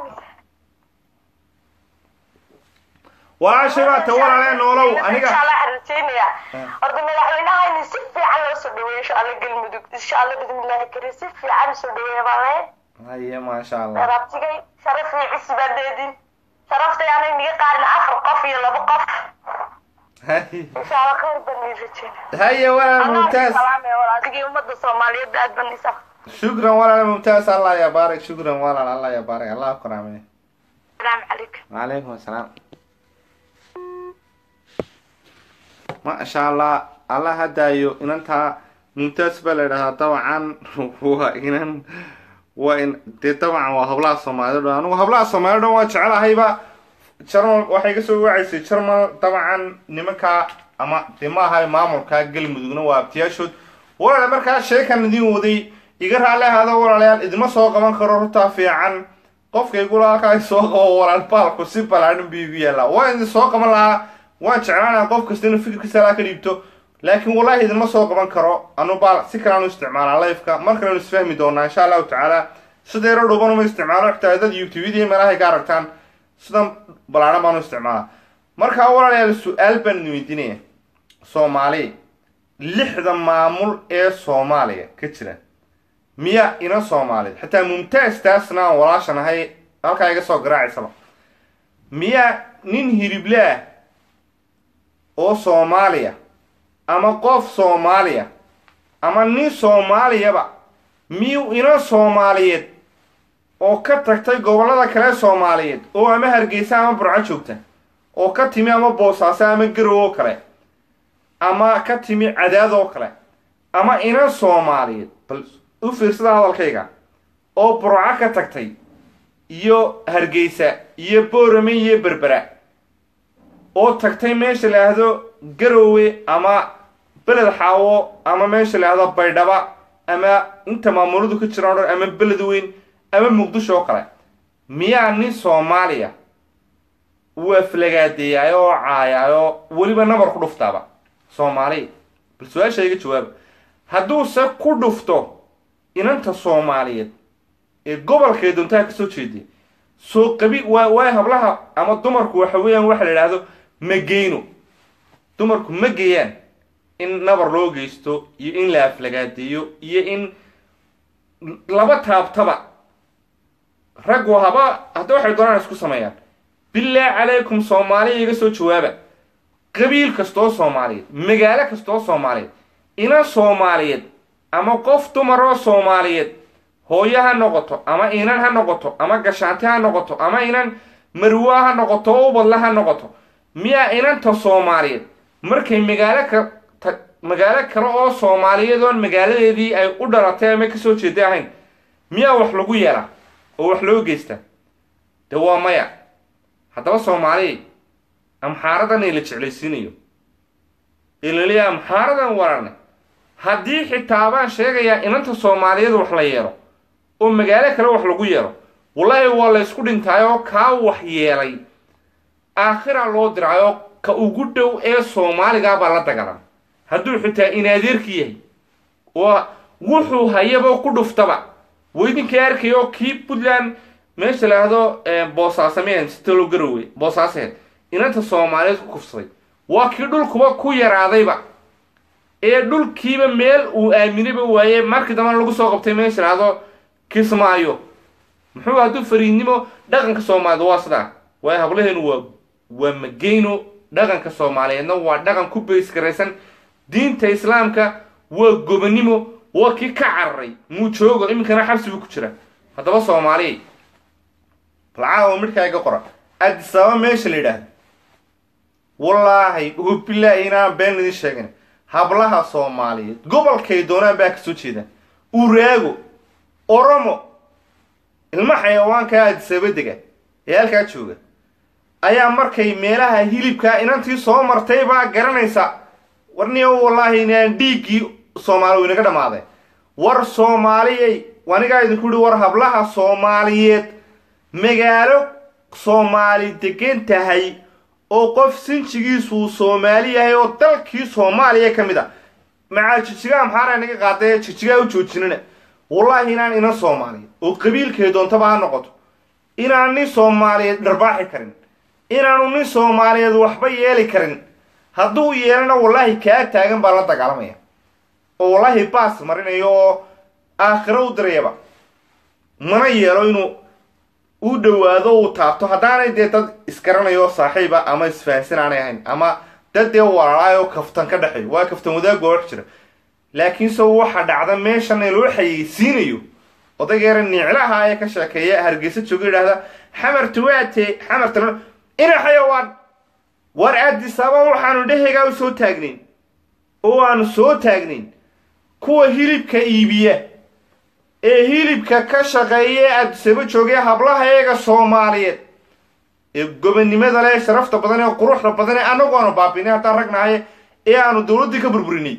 walaashay baa ta walaalee noolow aniga rajeynaya horta madaxweynaha in si fiican loo soo dhaweeyo insha alla galmudug insha alla bismillahi kariim si fiican usoo dhaweeya baan leeyahay haye maasha allah rabtigay sharaf iyo cisi baa leedin sharaftay aanay niga qaarin afar qof iyo laba qof haye insha alla khayr baan ii rajeyna haye walaal mumtaaz adigii ummadda soomaaliyeed aad baan isa shukran walaal mumtaaz allah ya baarig shukran walaal allah ya baarig allah ku raameye salaamu calaykum وعليكم السلام ما شاء الله الله هدايو إن أنت ممتاز بلدها طبعا وإن وإن دي طبعا وهبلا الصومالي أنا وهبلا الصومالي وجعلها هيبا شرم waxay kasoo wacaysay jarmal dabcan nimanka ama dimaha maamulka galmudugna waa abtiyaashood walaale markaa sheekan idin waday iga raali ahaada walaalayaal idima soo qaban karo hortaa fiican qofkaygula halkaa soo qabo walaal baalku si balaadhan buu igu yaallaa waa idin soo qaban lahaa waan jeclaanaa qof kasta inuu fikirkiisa halaa ka dhiibto laakiin wallahi idinma soo qaban karo anu baal si kalean u isticmaalaa lifeka mar kalenu isfahmi doonaa insha allahu tacaala sida yaro dhuban uma isticmaalo xitaa dad youtubeyadii meelahay ka aragtaan sidan balaadhan baan u isticmaalaa markaa walaalayaal su-aal baan idin weydiinaya soomaali lixda maamul ee soomaaliya ka jira miya ina soomaaliyeed xitaa mumtaaz taasna aan walaashan ahay halkaa iga soo garaacaysaba miya nin hirible ah oo soomaaliya ama qof soomaaliya ama nin soomaaliyaba miyuu ina soomaaliyeed oo ka tagtay gobollada kale soomaaliyeed oo ama hargeysa ama burco joogta oo ka timi ama boosaaso ama garow oo kale ama ka timi cadaadoo kale ama inan soomaaliyeed bal u fiirsada hadalkayga oo burco ka tagtay iyo hargeysa iyo boorame iyo berbera oo tagtay meesha la yidhaahdo garowe ama beled xaawo ama meesha la yidhahdo baydhaba ama inta maamuladu ka jiraan o dhan ama beled weyn ama muqdisho oo kale miyaa nin soomaaliya uu aflagaadeeyaayo oo caayaayo weliba nabar ku dhuftaaba soomaaliya bal su-aasha iga jawaaba hadduuse ku dhufto inanta soomaaliyeed ee gobolkay doontaha kasoo jeeday soo qabi waa waay hablaha ama dumarku waxa weeyaan waxa la idhaahdo ma geyno dumarku ma geeyaan in nabar loo geysto iyo in la aflagaadeeyo iyo in laba taabtaba raggu haba hadda waxay doonaan isku sameeyaan bilaahi calaykum soomaaliya iga soo jawaaba qabiil kastoo soomaaliyeed magaalo kastoo soomaaliyeed inan soomaaliyeed ama qof dumaroo soomaaliyeed hooyo ha noqoto ama inan ha noqoto ama gashaanti ha noqoto ama inan marwa ha noqoto oo ubadla ha noqoto miyaa inanta soomaaliyeed markay magaalo ka ta magaalo kale oo soomaaliyeed oon magaaladeedii ay u dhalatay ama kasoo jeeda ahayn miyaa wax lagu yeelaa oo wax loo geystaa de waa maya haddaba soomaaliya amxaaradan la jeclaysiinayo ee laleeyahay amxaaradan wararne haddii xitaa baan sheegayaa inanta soomaaliyeed wax la yeelo oo magaalo kale wax lagu yeelo wallaahi waa la ysku dhintaayoo kaa wax yeelay aakhira loo diraayo ka ugu dhow ee soomaaligaa baa la dagaalama hadduu xitaa inaadeerki yahay oo wuxuu hayaba ku dhuftaba weydinkii arkayo kii puntland meesha laahdo boosaasameen sitalo garowe boosaaseed inanta soomaaliyeed ku kufsaday waa kii dhulkuba ku yaraadayba ee dhulkiiba meel uu aaminayba waaye markii dambana lagu soo qabtay meesha laahdo kismaayo muxuu hadduu fariidnimo dhaqanka soomaaliyeed waa sidaa waayo hablaheenu waa waa mageyno dhaqanka soomaaliyeedna waa dhaqan ku baysgaraysan diinta islaamka waa gobonimo waa kii ka cararay muu joogo iminkana xabsi buu ku jira haddaba soomaaliya balcaawa midhkaa iga qora adisaba meesha la yidhaahdo wallaahi ubilaahi inaan been idin sheegin hablaha soomaaliyeed gobolkay doonaan baa kasoo jeedaan uraago oromo ilma xayawaankaa adisaba dega ee halkaa jooga ayaa markay meelaha hilibkaa inantii soo martay baa garanaysa warniyo wallaahi inaan dhiiggii soomaali inaga dhamaaday war soomaaliyay anigaa idinku yihi war hablaha soomaaliyeed magaalo soomaali degan tahay oo qof sinjigiisuu soomaali yahay oo dalkii soomaaliya ka mid a macaa jijigaa maxaana inaga qaadae jijigaa u joojinina wallaahi inaan inan soomaaliyeed oo qabiilkay doontaba ha noqoto inaan nin soomaaliyeed dharbaaxi karin inaanu nin soomaaliyeed waxba yeeli karin hadduu yeelana wallaahi kaa taagan baa la dagaalamaya oo wallaahi baas marinayo oo aakhiro u dirayaba mana yeelo inuu u dhowaado uu taabto haddaanay dee dad isgaranayo saaxiiba ama isfahansan aanay ahayn ama dad dee walaalaayoo kaftan ka dhexeeyo waa kaftan wadaagoo wax jira laakiinse waxa dhacda meeshana loo xayeysiinayo odaygeera niclaha ee ka sheekeeya hargeysa jooga yidhaahda xamartu waatee xamarta ina xayawaan war aadisaba waxaanu dheheygaa u soo taagnayn oo aanu soo taagnayn kuwa hilibka iibiya ee hilibka ka shaqeeya ee aadisaba joogay hablaha eega soomaaliyeed ee gobonnimada leh sharafta badan ee quruxda badan ee anagu aanu baabinay haddaan ragnahay ee aanu dowladdii ka burburinay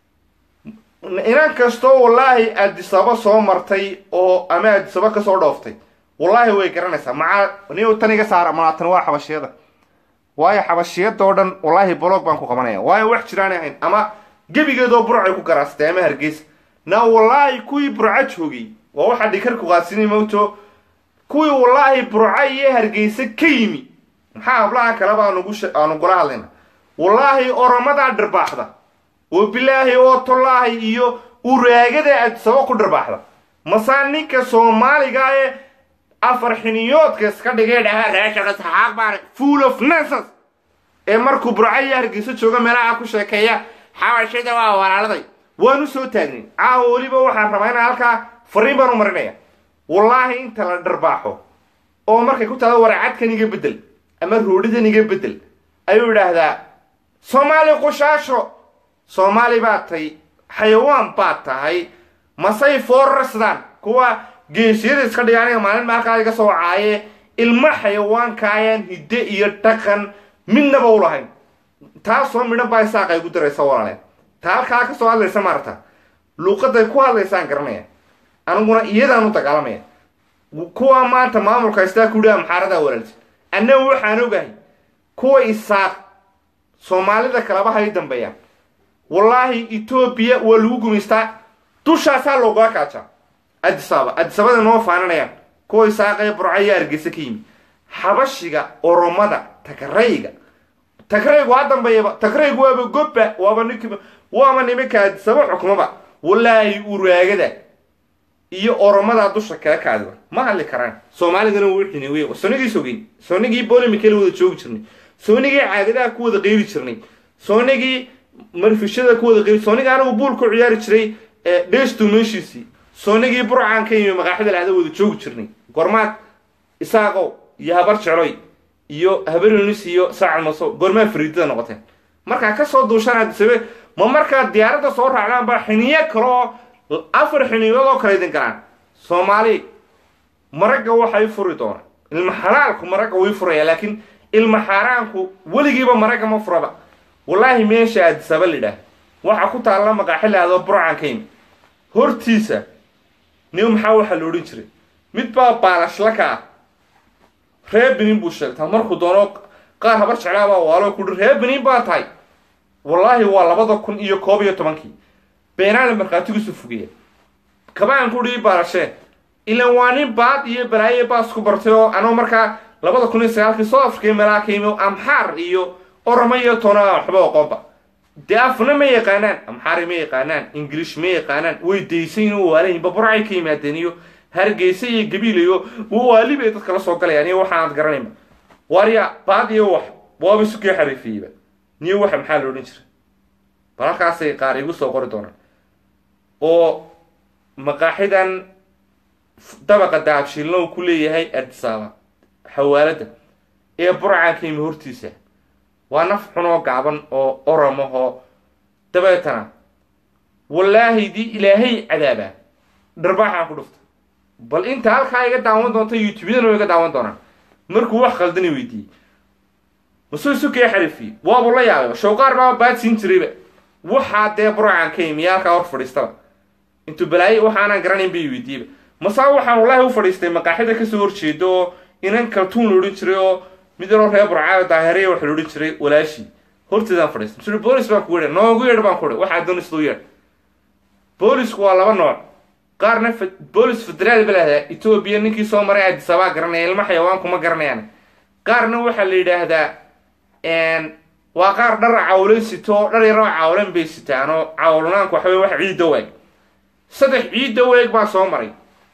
inan kastoo wallaahi aadisaba soo martay oo ama aadisaba kasoo dhooftay wallaahi way garanaysaa maca ni tan iga saara malaatan waa xabashiyada waayo xabashiyada oo dhan wallaahi bolog baan ku qabanaya waayo wax jiraanay ahayn ama gebigeedoo burcay ku garaastay ama hargeysa na wallaahi kuwii burca joogay waa waxaa dhikar ku qaadsinay mawto kuwii wallaahi burca iyo hargeysa ka yimi maxaa hablaha kaleba aanugu aanu gula hadlayna wallaahi oromadaa dhirbaaxda oo bilaahi oo tollaahi iyo uraagada adsabo ku dhirbaaxda masaa ninka soomaaliga ee afar xiniyoodka iska dhigay dhaha raashaka saxaaq baan full of nonsense ee markuu burca iyo hargeysa jooga meelaha ku sheekeeya xabashida waa walaaladay waanu soo taagnin caawa weliba waxaan rabaa inaan halkaa fariin baan u marinaya wallaahi inta la dharbaaxo oo markay ku tahdo waracadkan iga bedel ama roodhidan iga bedel ayuu idhaahdaa soomaali qushaasho soomaali baad tahay xayawaan baad tahay masay foorarsadaan kuwa geesiyada iska dhiga aniga maalin maalkaa iga soo caaye ilmo xayawaanka ayaan hidde iyo dhaqan midnaba u lahayn taasoo midhan baa isaaqa igu daraysa walaaleen taa halkaa ka soo hadlaysa maarata luuqaday ku hadlaysaan garanaya aniguna iyadaan u dagaalamaya kuwa maanta maamulka haystaa kudhiha maxaaradaa walaalti annagu waxaan ogahay kuwa isaaq soomaalida kalaba hay dambeeyaan wallaahi etoobiya waa lagu gumaystaa dushaasaa loogaa kaajaa adisaba adisabada noo faaninayaan kuwa isaaqee burcaya argeysa ka yimi xabashiga oromada tagrayga tagraygu ha dambeeyaba tagraygu waaba gobba waaba nink waaba nimanka adisaba xukmaba wallaahi uraagada iyo oromadaa dusha kala kaadiba ma hadli karaan soomaalidana wuu xini wey soonigii sogeyn soonigii bolimikala wada joogi jirnay soonigii caagadaha ku wada qeyri jirnay soonigii marfishada ku wada qeyri soonigii anigu buul ku ciyaari jiray dheeshtu meeshiisii soonigii burcaan ka yimi maqaaxida lahda wada joogi jirnay gormaad isaaqow iyo habar jecloy iyo habarunis iyo saacal maso gormaa fariidada noqoteen markaa kasoo duushaan adisabe ma markaa diyaaradda soo raacdaan baa xiniyo kale oo afar xiniyood oo kale idin galaan soomaali maragga waxay furi doonaan ilma xalaalku maragga way furaya laakiin ilma xaaraanku weligiiba maragga ma furaba wallaahi meesha adisaba lidhaah waxaa ku taalla maqaaxi lahdo burcaan ka yimi hortiisa nin maxaa waxaa la odhan jiray mid baa baalashla ka ah ree benin buu sheegtaa markuu doono qaar habar jeclaabaa waalo kuhi ree benin baa tahay wallaahi waa labada kun iyo koob iyo tobankii beenaale markhaatigiisu fogeeya kabaan kuhi baalashee ilan waa nin baad iyo balaaye baas ku bartay oo anuu markaa labada kun iyo sagaalkii south africa meelaa ka yimi amxaar iyo oroma iyo toona waxba oqoonba dee afna ma yaqaanaan amxaari ma yaqaanaan ingilish ma yaqaanaan way daysayn oo waalahinba burcay ka yimaadeen iyo hargeysa iyo gabiil iyo waali bay dadka la soo galayaan iyo waxaanad garanayba waarya baad iyo wax waaba isukii xariifiyeyba niyo waxa maxaa la odhan jiray bal halkaasay qaar igu soo qori doonaan oo maqaaxidan dabaqa daabshiilna uu ku leeyahay adisaaba xawaaladda ee burcaan ka yimi hortiisa waa naf xun oo gaaban oo oromahoo dabeetana wallaahi dii ilaahay cadaabaa dharbaaxaan ku dhufta bal inta halkaa iga daawan doonta youtubeyadana way iga daawan doonaan markuu wax khaldani weydiiyey masuu isu kee xariifiyey waabuu la yaabay showqaar baa baad siin jirayba waxaa dee burcaan ka yimi halkaa hor fadhiistaba intuu balaaye waxaanaan garanayn bay weydiiyeyba masaa waxaan wallaahi u fadhiistay maqaaxida kasoo horjeedo oo inan kaltuun la odhan jiray oo mid yaroo reer burcaayo daahiriya waxa la odhan jiray walaashii horteedaan fadhiistay masuri boolis baan ku yeedhay noogu yeedh baan ku yeedhay waxaa doonay siduu yeedh boolisku waa laba nooc qaarna boolis federaal ba lahdaa etoobiya ninkii soo maray adisabaa garanaya ilma xayawaanku ma garanayaan qaarna waxaa la yidhaahdaa waa qaar dhar cawlan sito dhar yaroo cawlan bay sitaan oo cawlanaanku waxa wey wax ciidda weeg saddex ciidda weeg baa soo maray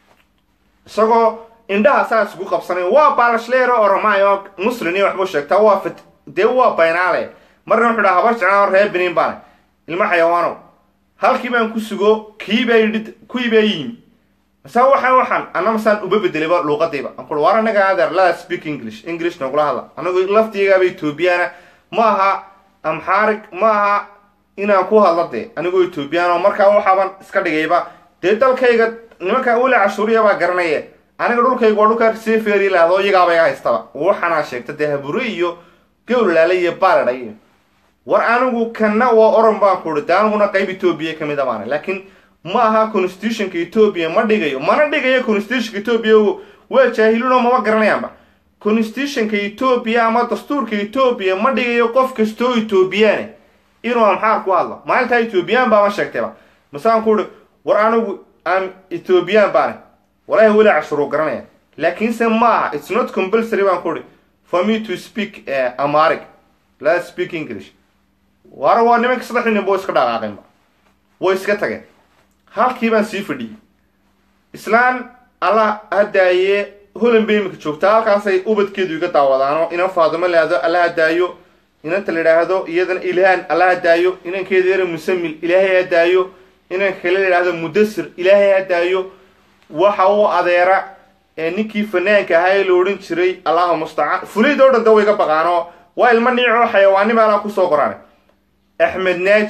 isagoo indhaha saa isugu qabsanay waa baalashleero oromaayo muslin iyo waxbuu sheegtaa waa fat dee waa baynaale marna wuxuu dhaha habar jeclaan reer benin baane ilma xayawaanow halkii baan ku sugo kii baa yidhi kuwii baa yimi masaa waxaan waxaan anna masaan uba bedelayba luuqadayba aan kuhi war anaga adeer laa speak english english nagula hadla anagu laftigaaba etoobiyaana ma aha amxaarig ma aha inaan ku hadla dee anigoo etoobiyaano markaa waxaaban iska dhigayba dee dalkayga nimanka weli cashuuriya baa garanaye aniga dhulkayga waa dhulkaa sefer laado iyagaaba iga haystaba waxaanaa sheegta dee habure iyo gowlalaale iyo baaladha iyo war anigu kanna waa oran baan ku uhi dee aniguna qayb etoobiya kamid a baana laakiin ma aha constitutionka etoobiya ma dhigayo mana dhigayo constitutionka etoobiya waa jaahilunoo mama garanayaanba constitutionka etoobiya ama dastuurka etoobiya ma dhigayo qof kastoo etoobiyaane inuu amxaar ku hadlo maalintaa etoobiyaan baama sheegtayba masaan ku uhi war anigu am etoobiyaan baane walaahi weli cashuruu garanaya laakiinse ma aha its not compulsory baan ku uhi for me to speak amaric la speak english waara waa nimanka saddex nin boo iska dhaqaaqeenba way iska tageen halkii baan sii fadhiyey islaan alla hadaaye holan bay imika joogtaa halkaasay ubadkeedu iga daawadaanoo inan faadimo laado alla hadaayo inanta la idhaahdo iyadana ilhaan alla hadaayo inankeeda yara musamil ilaahay hadaayo inanka kale la idhaahdo mudasir ilaahay hadaayo waxa uu adeera ninkii fanaanka ahaa ee la odhan jiray allahu mustacaan fuliid oo dhan da way iga baqaanoo waa ilmo niicoo xayawaanima alaa kusoo qoraanay axmed naaji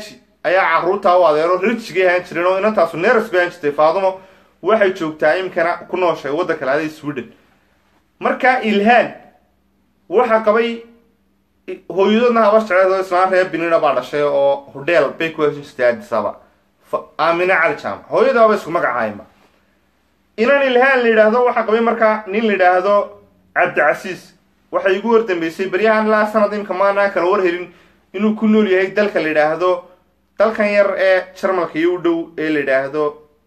ayaa caruurtaa u adeero rijigay ahaan jireen oo inantaasu neeras bay ahaan jirtay faadumo waxay joogtaa imkana ku nooshay waddanka laada sweden markaa ilhaan waxa qabay hooyadoodna haba jecleed islaan reer binina baa dhashay oo hodheel bay ku heshin jirtay addisaba aamine cali jaamac hooyadaaba isku magacaayma inan ilhaan la yidhaahdo waxaa qabay markaa nin la yidhaahdo cabdicasiis waxay igu hordambeysay beryahan ilaa sanad imka maanaan kala war helin inuu ku nool yahay dalka la yidhaahdo dalkan yar ee jarmalka iyo u dhow ee la yidhaahdo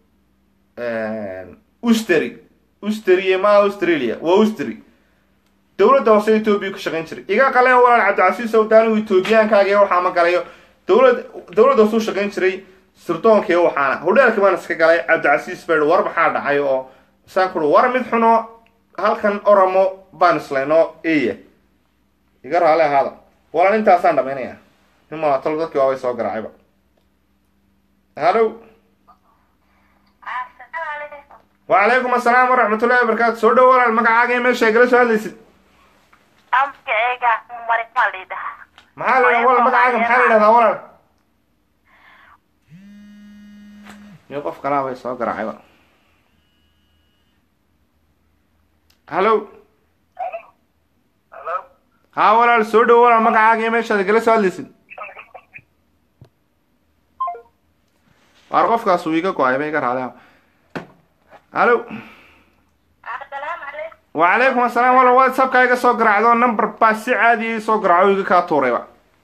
usteri usteri ma australia waa usteri dowladda hoose etoobiya ku shaqayn jiray iga qale walaal cabdicasiis ow daanigu etoobiyaankaagii waxaa ma galayo dowlad dowladda hoose u shaqayn jiray sirdoonka iyo waxaana hodheelkii baan iska galay cabdicasiis baa war maxaa dhacay oo misaan kuri war mid xuno halkan oromo baan islayno eya iga raale ahaada walaal intaasaan dhamaynaya nin malatalo dadkii waabay soo garaacayba hallo wacalaykum assalaam waraxmatullahi wabarakaatu soo dhow walaal magacaaga iyo meesha igala soo hadlaysid amkayga marimaa liidhaha maxaa la yidhaha walaal magacaaga maxaa la yidhahdaa walaal iyo qof kalaa bay soo garaacayba hallo haa walaal soo dhow walaal magacaaga iyo meeshaad igala soo hadlaysid waar qofkaas uu iga go-ay ba iga raadea hallo asalaamu calaykum wacalaykum assalaam walaal whatsappka iga soo garaacdo number baa si caadi ii soo garaaco iga kaa tuurayba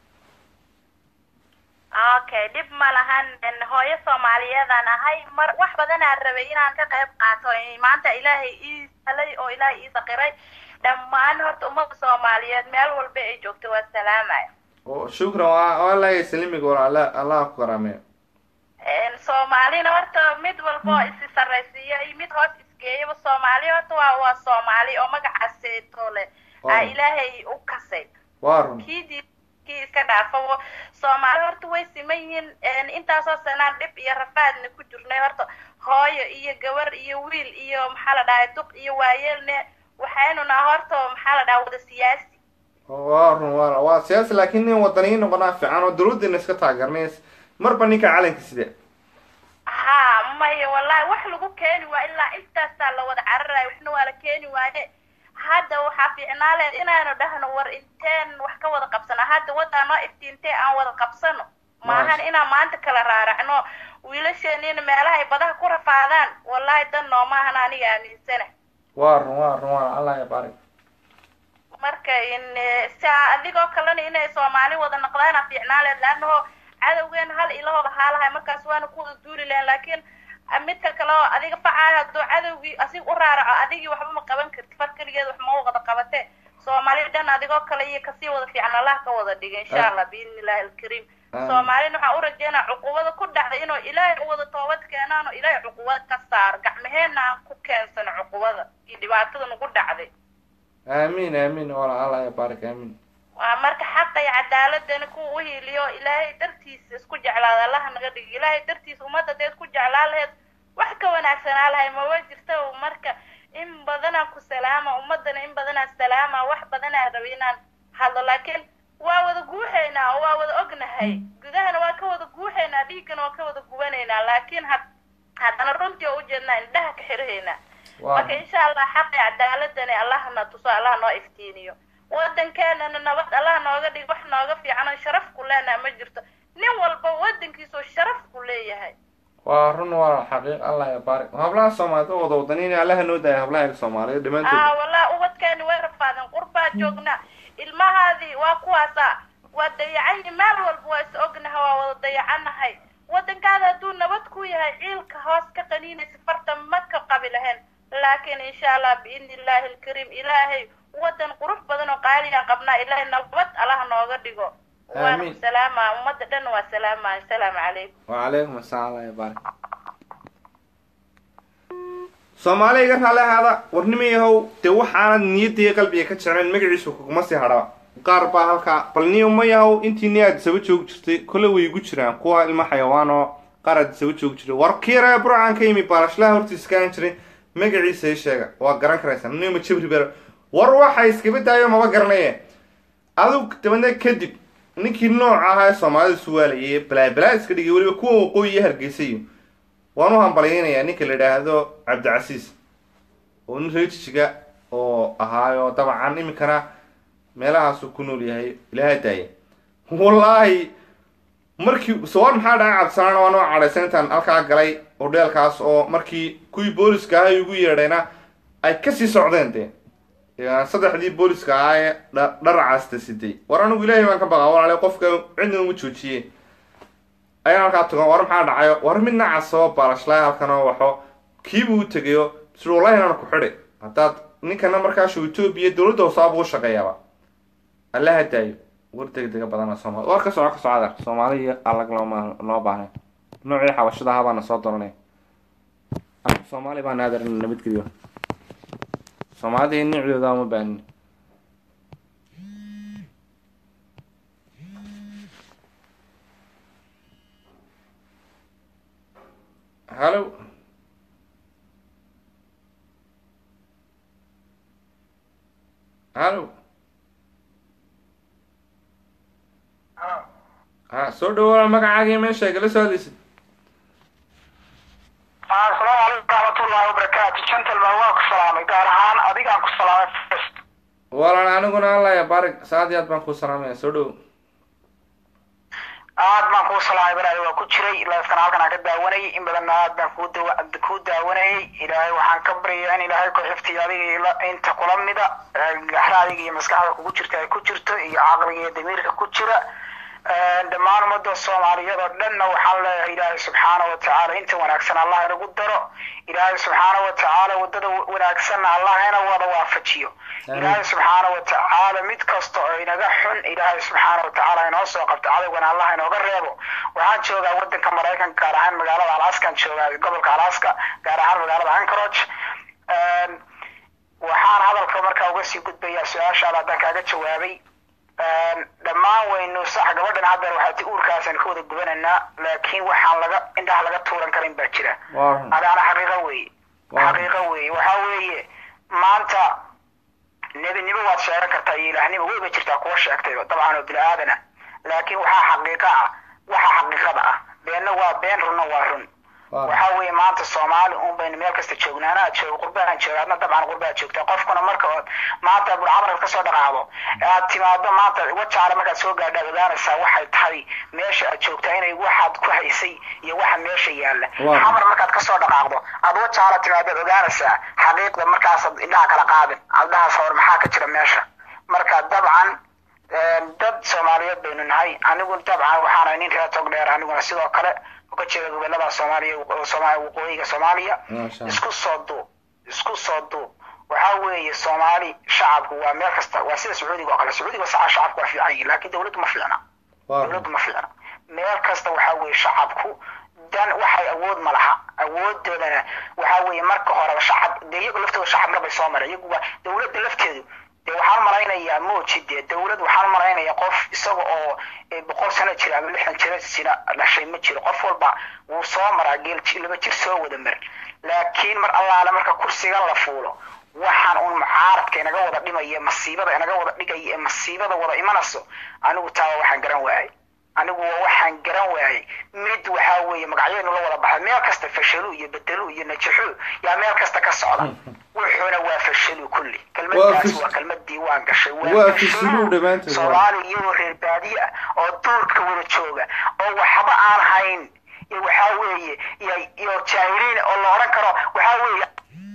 okay dhib ma lahan hooyo soomaaliyeedaan ahay mar wax badanaan rabay inaan ka qayb qaato maanta ilaahay ii salay oo ilaahay ii saqiray dhammaan horta ummadda soomaaliyeed meel walba ay joogto waa salaamaya oo shukran waa waa laga salimiga walaal alla allah ku karaameeyo soomaalina horta mid walba oo isi sarraysiiyo iyo mid hoos isgeeyaba soomaali horta waa waa soomaali oo magacaaseyto leh aa ilaahay u kasay waa run kii diid kii iska dhaafo soomaali horta way siman yihiin intaasoo sanaan dhib iyo rafaadna ku jirnay horta hooyo iyo gabar iyo wiil iyo maxaa la dhahay duq iyo waayeelne waxaynu naha horta maxaa la dhaha wada siyaasi waa run waa waa siyaasi laakiin nin wadaniyin noqonaa fiican oo dawladdeena iska taageernays marba ninka calanka sida ha maya wallahi wax lagu keeni waa ilaa intaasaa la wada cararayo waxna waa la keeni waaye hadda waxaa fiicnaa leed inaanu dhahno war inteen wax ka wada qabsano hadda waddaa noo iftiintee aan wada qabsano maahan inaan maanta kala raaracno wiilasheenina meelaha ay badaha ku rafaadaan wallahi dan noomaahan aniga aaminsana waa run waa run waa allah ya baarik marka in saa adigoo kalena inay soomaali wada noqdaana fiicnaa leed laannaho cadowgeena hal ilahooda haalahay markaas waana ku wada duuli lahayn laakiin midka kale oo adiga facaayo hadduu cadowgii asig u raaraco adigii waxba ma qaban karti far keligeed wax ma wada qabate soomaali dhan adigoo kale iyo kasii wada fiican allah ka wada dhiga insha allah biidni illahi alkariim soomaalina waxaan u rajeynaa cuqubada ku dhacda inuu ilaahay u wada toobad keenaan oo ilaahay cuqubad ka saaro gacmaheena aan ku keensano cuqubada iyo dhibaatada nagu dhacday aamiin aamiin wala allah ya baarik aamiin waa marka xaqa iyo cadaaladana kuwa u hiiliyo ilaahay dartiisa isku jeclaada allaha naga dhigi ilaahay dartiisa ummadda dee isku jeclaa laheed wax ka wanaagsanaa lahay maba jirta marka in badanaan ku salaama ummadana in badanaan salaama wax badanaan rabi inaan hadlo laakiin waa wada guuxaynaa oo waa wada ognahay gudahana waa ka wada guuxaynaa dhiiggana waa ka wada gubanaynaa laakiin had haddana runtii oo ujeednaa indhaha ka xirahaynaa marka insha allah xaqi cadaaladani allahna tuso allah noo iftiiniyo wadankeenana nabad allah nooga dhig wax nooga fiican oo sharaf ku leenaha ma jirto nin walba wadankiisoo sharaf ku leeyahay waa run waa xaqiiq allah ya baarik hablaha soomaalida oo wada wadaniin allaha noo daaya hablaha soomaaliyeed aa dhammaantood wallahi ubadkeeni way rafaadeen qurbaa joognaa ilmahaadii waa kuwaasa waa dayacan meel walba waa is ognaha waa wada dayacanahay wadankaada hadduu nabad ku yahay ciilka hoos ka qaniinaysa farta ma ka qabi lahayn laakiin insha allah biidni illahi alkariim ilaahay wadan qurux badan oo qaaliyan qabnaa ilaahay nabad allah nooga dhigo waana Aamiin. ku salaamaa ummadda dhan waa salaamaa asalaamu calaykum wacalaykum asalaam allah ya baarik soomaali iga raali ahaada warnima yahow dee waxaanad niyadda iyo qalbiga ka jeclayn magaciisu kuguma sii hadhaba qaar baa halkaa bal niyo ma yahow intii ni aad isaba joogi jirtay kole way igu jiraan kuwa ilmo xayawaan oo qaar aad isaba joogi jiray war kiira burcaan ka yimi baalashlaha hortiisa kaan jiray magaciisa ii sheega waa garan karaysaa niyo ma jabri ber war waxa iskaba daayo maba garanaye adug dabadna kadib ninkii nooca ahaa ee soomaalida suwaalayay balaa balaa iska dhigay weliba kuwa waqooyi iyo hargeysayo waan u hambalyaynayaa ninka la idhaahdo cabdicasiis oo nin reejijiga oo ahaayo dabcan iminkana meelahaasuu ku nool yahay ilaaha daaya wallaahi markii sawar maxaa dhacay cabdisalaan waa noo cadhaysan intaan halkaa galay hodheelkaas oo markii kuwii booliska ahaa ugu yeedhayna ay kasii socdeen dee saddexdii booliska ahaa ee dharacaasta siday war anigu ilaahay baan ka baqaa walaale qofka cidna uma joojiye ayaan halkaa tago war maxaa dhacayo war mid nacas oo baalashlaa halkan oo waxo kiibuu u tegayo sir wallahi inaan ku xidhi haddaad ninkana markaashu etoobiya dowladda hoosaaba u shaqeeyaaba allaha daayo war degdega badana soomaali war ka soco ka socda soomaali iyo alag looma noo baahnay noocii xabashada ahaa baana soo doranay soomaali baa naadarina nabadgelyo soomaalida nicdooda uma baanin hallo hallo ha soo dhawaala magacaaga meesha igala soo hadlaysid asalaamu calaykum waraxmatullaahi wabarakaatu gentleman waan ku salaamay gaar ahaan adigaan ku salaamay first walan aniguna allaya barig saad iyo aad baan kuu salaamaya soo dhow aad baan kuu salaamay baraadi waa ku jiray laaskan halkan aan ka daawanayay in badanna aad baan kuu dawa kuu daawanayay ilaahay waxaan ka baryayaa in ilaahay ku xiftiyo adiga iyo la- inta kula mida gaxra adiga iyo maskaxda kugu jirta ay ku jirto iyo caqliga iyo damiirka ku jira dhammaan ummadda soomaaliyeed oo dhanna waxaan leeyahay ilaahay subxaana wa tacaala inta wanaagsan allah inagu daro ilaahay subxaana wa tacaala waddada wanaagsanna allah ina wada waafajiyo ilaahay subxaana wa tacaala mid kasta oo inaga xun ilaahay subxaana wa tacaala inoo soo qabto cadowgana allah inooga reebo waxaan joogaa waddanka maraykanka gaar ahaan magaalada alaskan joogaa gobolka alaska gaar ahaan magaalada anchorage waxaan hadalka markaa uga sii gudbayaa su-aashaada haddaan kaaga jawaabay dhammaan waynu sax gabadhan haddeer waxaa ti uurkaasaan ka wada gubanaynaa laakiin waxaan laga indhaha laga tuuran karin baa jira Waaw. adaana xaqiiqo weeye Waaw. xaqiiqo weeye waxaa weeye maanta nebinimo waad sheegan kartaa iyo ilaahnimo weyba jirtaa kuwa sheegtayba dabcan oo bini aadana laakiin waxaa xaqiiqa ah waxa xaqiiqada ah beenna waa been runna waa run Waaw. waxaa weeye maanta soomaali un baynu meel kasta joognaa anaa joogo qurbaan jooga adna dabcan qurbaa joogtaa qofkuna marka ood maanta burcamarka kasoo dhaqaaqdo aad timaado maanta wajaale markaad soo gaadhaad ogaanaysaa waxay tahay meesha aad joogtaa inay waxaad ku haysay iyo waxa meesha yaalla Waaw. xamar markaad kasoo dhaqaaqdo aad wajaale timaadaad ogaanaysaa xaqiiqda markaasaad indhaha kala qaadin adhahaas hor maxaa ka jira meesha marka dabcan dad soomaaliyeed baynu nahay anigu dabcan waxaana nin reer togdheer aniguna sidoo kale uga jeeda gobolada soomaaliya Soomaaliya waqooyiga soomaaliya Masha Allah. isku soo duub isku soo duub waxaa weeye soomaali shacabku waa meel kasta waa sida sacuudiga oo kale sacuudiga saca shacabku waa fiican yihin laakiin dowladdu ma fiicna dowladdu ma fiicna meel kasta waxaa weeye shacabku dan waxay awood ma laha awoodoodana waxaa weeye marka horeba shacab dee iyagu laftooda shacab marbay soo mareen iyagu waa dowladda lafteedu dee waxaan malaynayaa mooji dee dowlad waxaan malaynayaa qof isaga oo eh, boqol sano jira ama lixdan jira sina dhashay ma jiro qof walba wuu soo maraa geel ji- laba jir soo wada mar laakiin mar allaale marka kursigan la fuulo waxaan un mucaaradka inaga wada dhimaya masiibada inaga wada dhigaya ee masiibada wada imanayso anigu taaba waxaan garan waayay anigu waa waxaan garan waayay mid waxaa weeye magacyadenu la wada baxay meel kasta fashalu iyo bedelu iyo najaxu yaa meel kasta ka socda wuxuuna waa fashalu kulli Waa kelmadaas fis- waa kelmadii waan gashay waa fashalu dhammaantood, waa. soomaali iyagoo reer baadiye ah oo duurka wada jooga oo waxba aan hayn iyo waxaa weeye iyo iyo jaahiliin oo la odhan karo waxaa weeye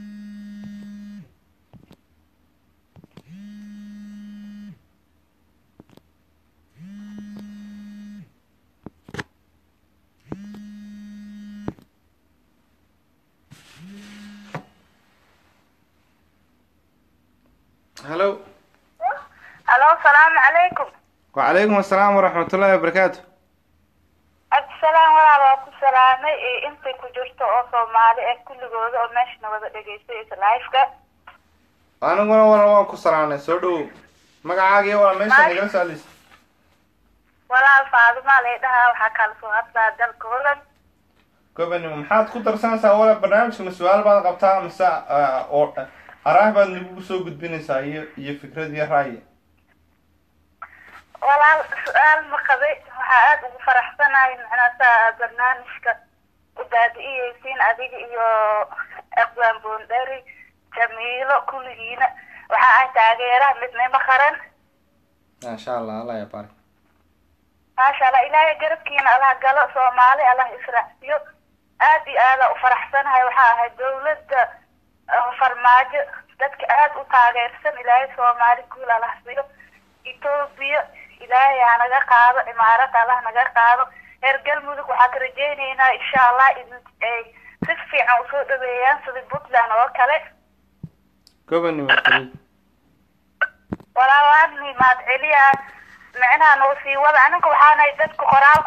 hallo alo salaamu calaykum wacalaykum asalaam waraxmatullaahi wabarakaatu cabdisalaam walaal waa ku salaamay ee intay ku jirto oo soomaali ah kulligooda oo meeshana wada dhegaysanaysa live-ka aniguna wala waan ku salaanay soo dhowow magacaagiyo wala meesha igala soo hadlaysa walaal faadimaa lay dhahaa waxaa kala soo hadlaa dalka holland gobanimo maxaad ku darsanaysaa wala barnaamijkana su-aal baad qabtaa mise ah, oo araah baad nagu soo gudbinaysaa iyo iyo fikrad iyo ra'yi walaal su-aal ma qabay waxaa aada ugu faraxsanahay macnaa saa barnaamijka u daadi'iyeysiin adiga iyo aqbaan boondari jamiilo kulligiina waxa ay taageeraha midnimo qaran maasha allah allah ya barik maasha allah ilaahay garabkiina allah galo soomaali allah israacsiyo aad iyo aada u faraxsanahay waxaa ahay dawladda uh, farmaajo dadka aada u taageersan ilaahay soomaali guul allah siyo etoobiya ilaahay ha naga qaado imaarad allah naga qaado reer galmudug waxaa ka rajaynaynaa insha allah in ay si fiican usoo dhaweeyaan sida puntland oo kale gobonimo keliya walaalaan mahad celiyaa micnaha noo sii wada aniga waxaanahay dadka qoraal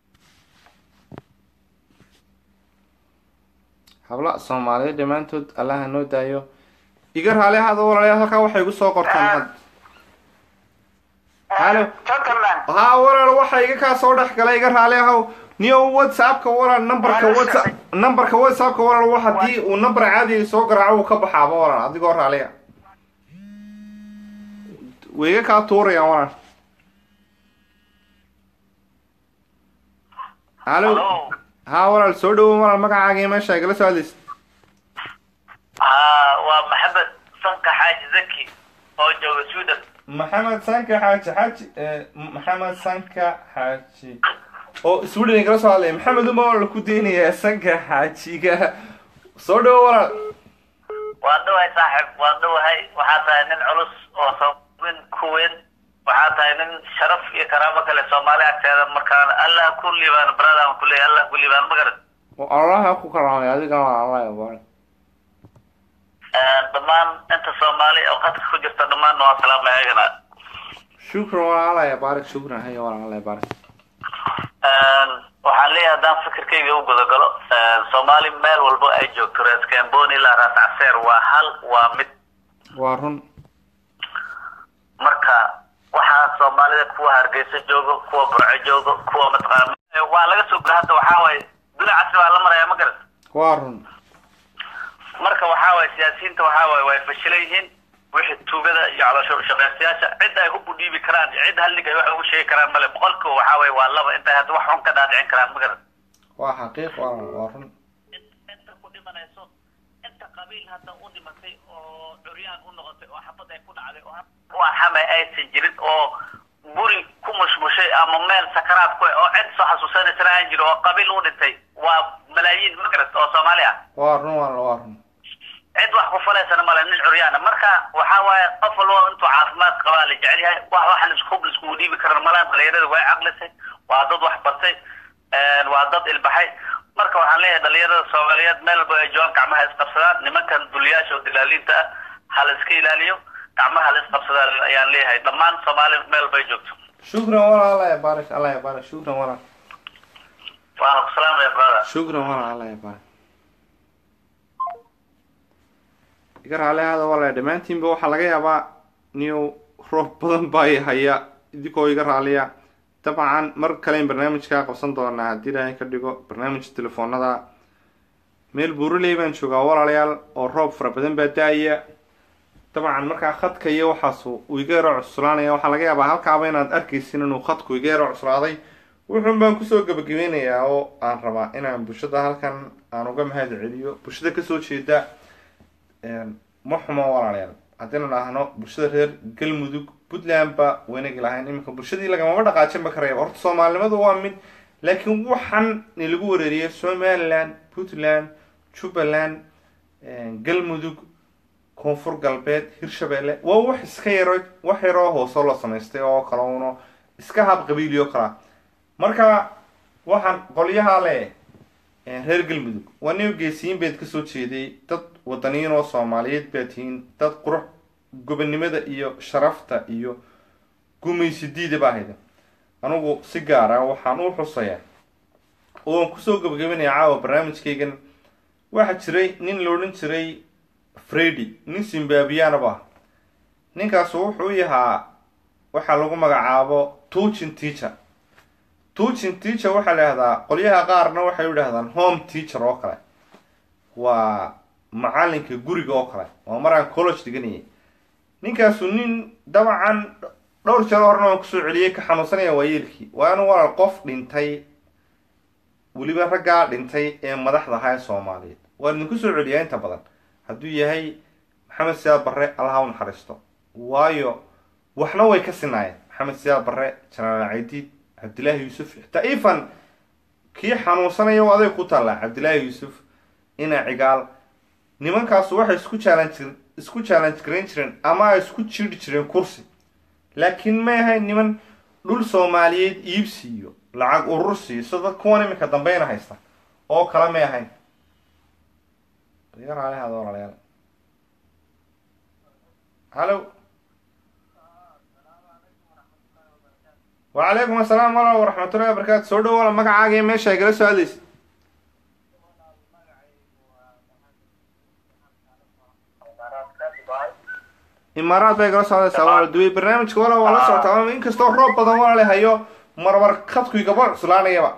habla soomaaliyeed dhammaantood allaha noo daayo iga raali ahaada walaalayaal halkaa waxay igu soo qortaan had halo gentleman haa walaal waxa iga kaa soo dhex galay iga raali ahow niyo whatsappka walaal numberka whatsapp numberka whatsappka walaal wa haddii uu number caadiga soo garaaco uu ka baxaaba walaal adigoo raaliya way iga kaa tuurayaan walaal halo Hello. haa walaal soo dhawow walaal magacaaga iyo meesha igala soo hadlaysa haa waa maxamed sanka xaaji zaki oo jooga sweden maxamed sanka xaaji xaaji eh, maxamed sanka xaaji oo sweden igala soo hadlaya maxamed uma walaal ku deynayaa sanka xaajiga soo dhawo walaal waan dhawahay saaxib waan dhawahay waxaa tahay nin culus oo soobin ku weyn waxaa tahay nin sharaf iyo karaamo kale soomaali agteeda markaan allah ku liibaan baradaan ku leeyahay allah ku liibaan magaran allaha ku karaamay adigana waa allah yabaar dhammaan inta soomaali oo qadka ku jirta dhammaanna waa salaamay ayagana shukran walaal allah yabaarik shukran haya walaal allah yabaarik waxaan leeyahay haddaan fikirkayga u gudagalo soomaali meel walbo ay joogto rees camboni ilaa raas caseer waa hal waa mid waa run marka waxaa soomaalida kuwa hargeysa joogo kuwa burco joogo kuwa mataqaana waa laga soo gura hadda waxaa waaye duni casri baa la maraya ma garan waa run marka waxaa waaye siyaasiyiinta waxaa waaye way fashilan yihiin wixii tuugada iyo caloosho shaqaystayaasha cid ay hubu dhiibi karaan cid hal nig ay wax ugu sheegi karaan male boqolkiiba waxaa waaye waa laba intay hadda wax xun ka dhaadhicin karaan ma garan waa xaqiiq walaal waa run inta ku dhimanayso inta qabiil hadda u dhimatay oo curyaan u noqotay oo xabad ay ku dhacday oo waa xamay aysan jirin oo guri ku mushmushay ama meel sakaraad ku oo cid soo xasuusanaysana aan jiro oo qabiil u dhintay waa malaayiin ma garat oo soomaali ah waa run walaal waa run cid wax ku falaysana male nin curyaana marka waxaa waaye qof walba intuu caafimaad qabaa la jecel yahay wax wax laisku laiskugu dhiibi karan malaan dhalinyarada way caqlisay waa dad wax bartay waa dad ilbaxay marka waxaan leeyahay dhalinyarada soomaaliyeed meel walba ay joogaan gacmaha isqabsadaan nimankan duliyaasha oo dilaaliinta ah ha la iska ilaaliyo gacmaha la isqabsadaan ayaan leeyahay dhammaan soomaali meel walba ay joogto shukran walaal allah yabaarik allah yabaarik shukran walaal waana ku salaamaya brother shukran walaal allah yabaarik iga raali ahaada walaal dhammaantiinba waxaa laga yaabaa niyow roob badan baa i haya idinkoo iga raaliya dabcan mar kalein barnaamijkaa qabsan doonaa haddii ilaahay ka dhigo barnaamij telefoonada meel buuraley baan joogaa walaalayaal oo roob fara badan baa da-aya dabcan markaa khadka iyo waxaas uu iga yaro cuslaanaya waxaa laga yaabaa halkaaba inaad arkaysin inuu khadku iga yaro cuslaaday wuxuun baan kusoo gabagabeynayaa oo aan rabaa inaan bulshada halkan aan uga mahad celiyo bulshada kasoo jeeda ma xumo walaalayaal haddaynu dhahno bulshada reer galmudug puntland ba waynagi lahayn iminka bulshadii lagamama dhaqaajinba karaya horta soomaalinimadu waa mid laakiin waxaan lagu wareeriyay somaliland puntland jubbaland galmudug koonfur galbeed hirshabelle waa wax iska yaro wax yaroo hoosoo la samaystay oo kale uno iska hab qabiiliyo kalaa marka waxaan qolyaha le reer galmudug waa nin geesiyiin bayd kasoo jeeday dad wadaniyiin oo soomaaliyeed baa tihiin dad qurux gobonnimada iyo sharafta iyo gumaysi diida baa hayda anugu si gaara waxaan u xusayaa ooan kusoo gabagabinaya caawa barnaamijkaygan waxaa jiray nin la odhan jiray fredy nin zimbabwiyanaba ah ninkaasu wuxuu yahaa waxaa lagu magacaabo tuchin teacher tuchin teacher waxaa la yihahdaa qolyaha qaarna waxay u idhahdaan home teacher oo kale waa macalinka guriga oo kale waa maraan college dhiganayay ninkaasu nin dabcan dhowr jaro horena waan kusoo celiyey ka xanuunsanaya waayeelkii waa inu walaal qof dhintay weliba raggaa dhintay ee madaxda ahaa ee soomaaliyeed waan idinku soo celiyaa inta badan hadduu yahay maxamed siyaad barre allaha u naxariisto waayo waxna way ka sinaayeen maxamed siyaad barre jenaraal caydiid cabdillaahi yuusuf xitaa ifan kii xanuunsanaya aday ku taallaa cabdillaahi yuusuf ina cigaal nimankaasu waxay isku challenge isku challenge garayn jireen ama ay isku jiiri jireen kursi laakiin may ahayn niman dhul soomaaliyeed iibsi iyo lacag urursi so dad kuwan iminka dambeyna haysta oo kale may ahayn yaraalehaada walaalayaal hallo wacalaykum asalaam walaal waraxmatullahi wabarakaatu soo dhawo walaal magacaaga iyo meesha ay kala soo hadlaysa imaaraad bay kala socdaysaa walaal duway barnaamijka walaal waa la socotaa inkastoo roob badan walaale hayo marmar khadku gaba cuslaanayaba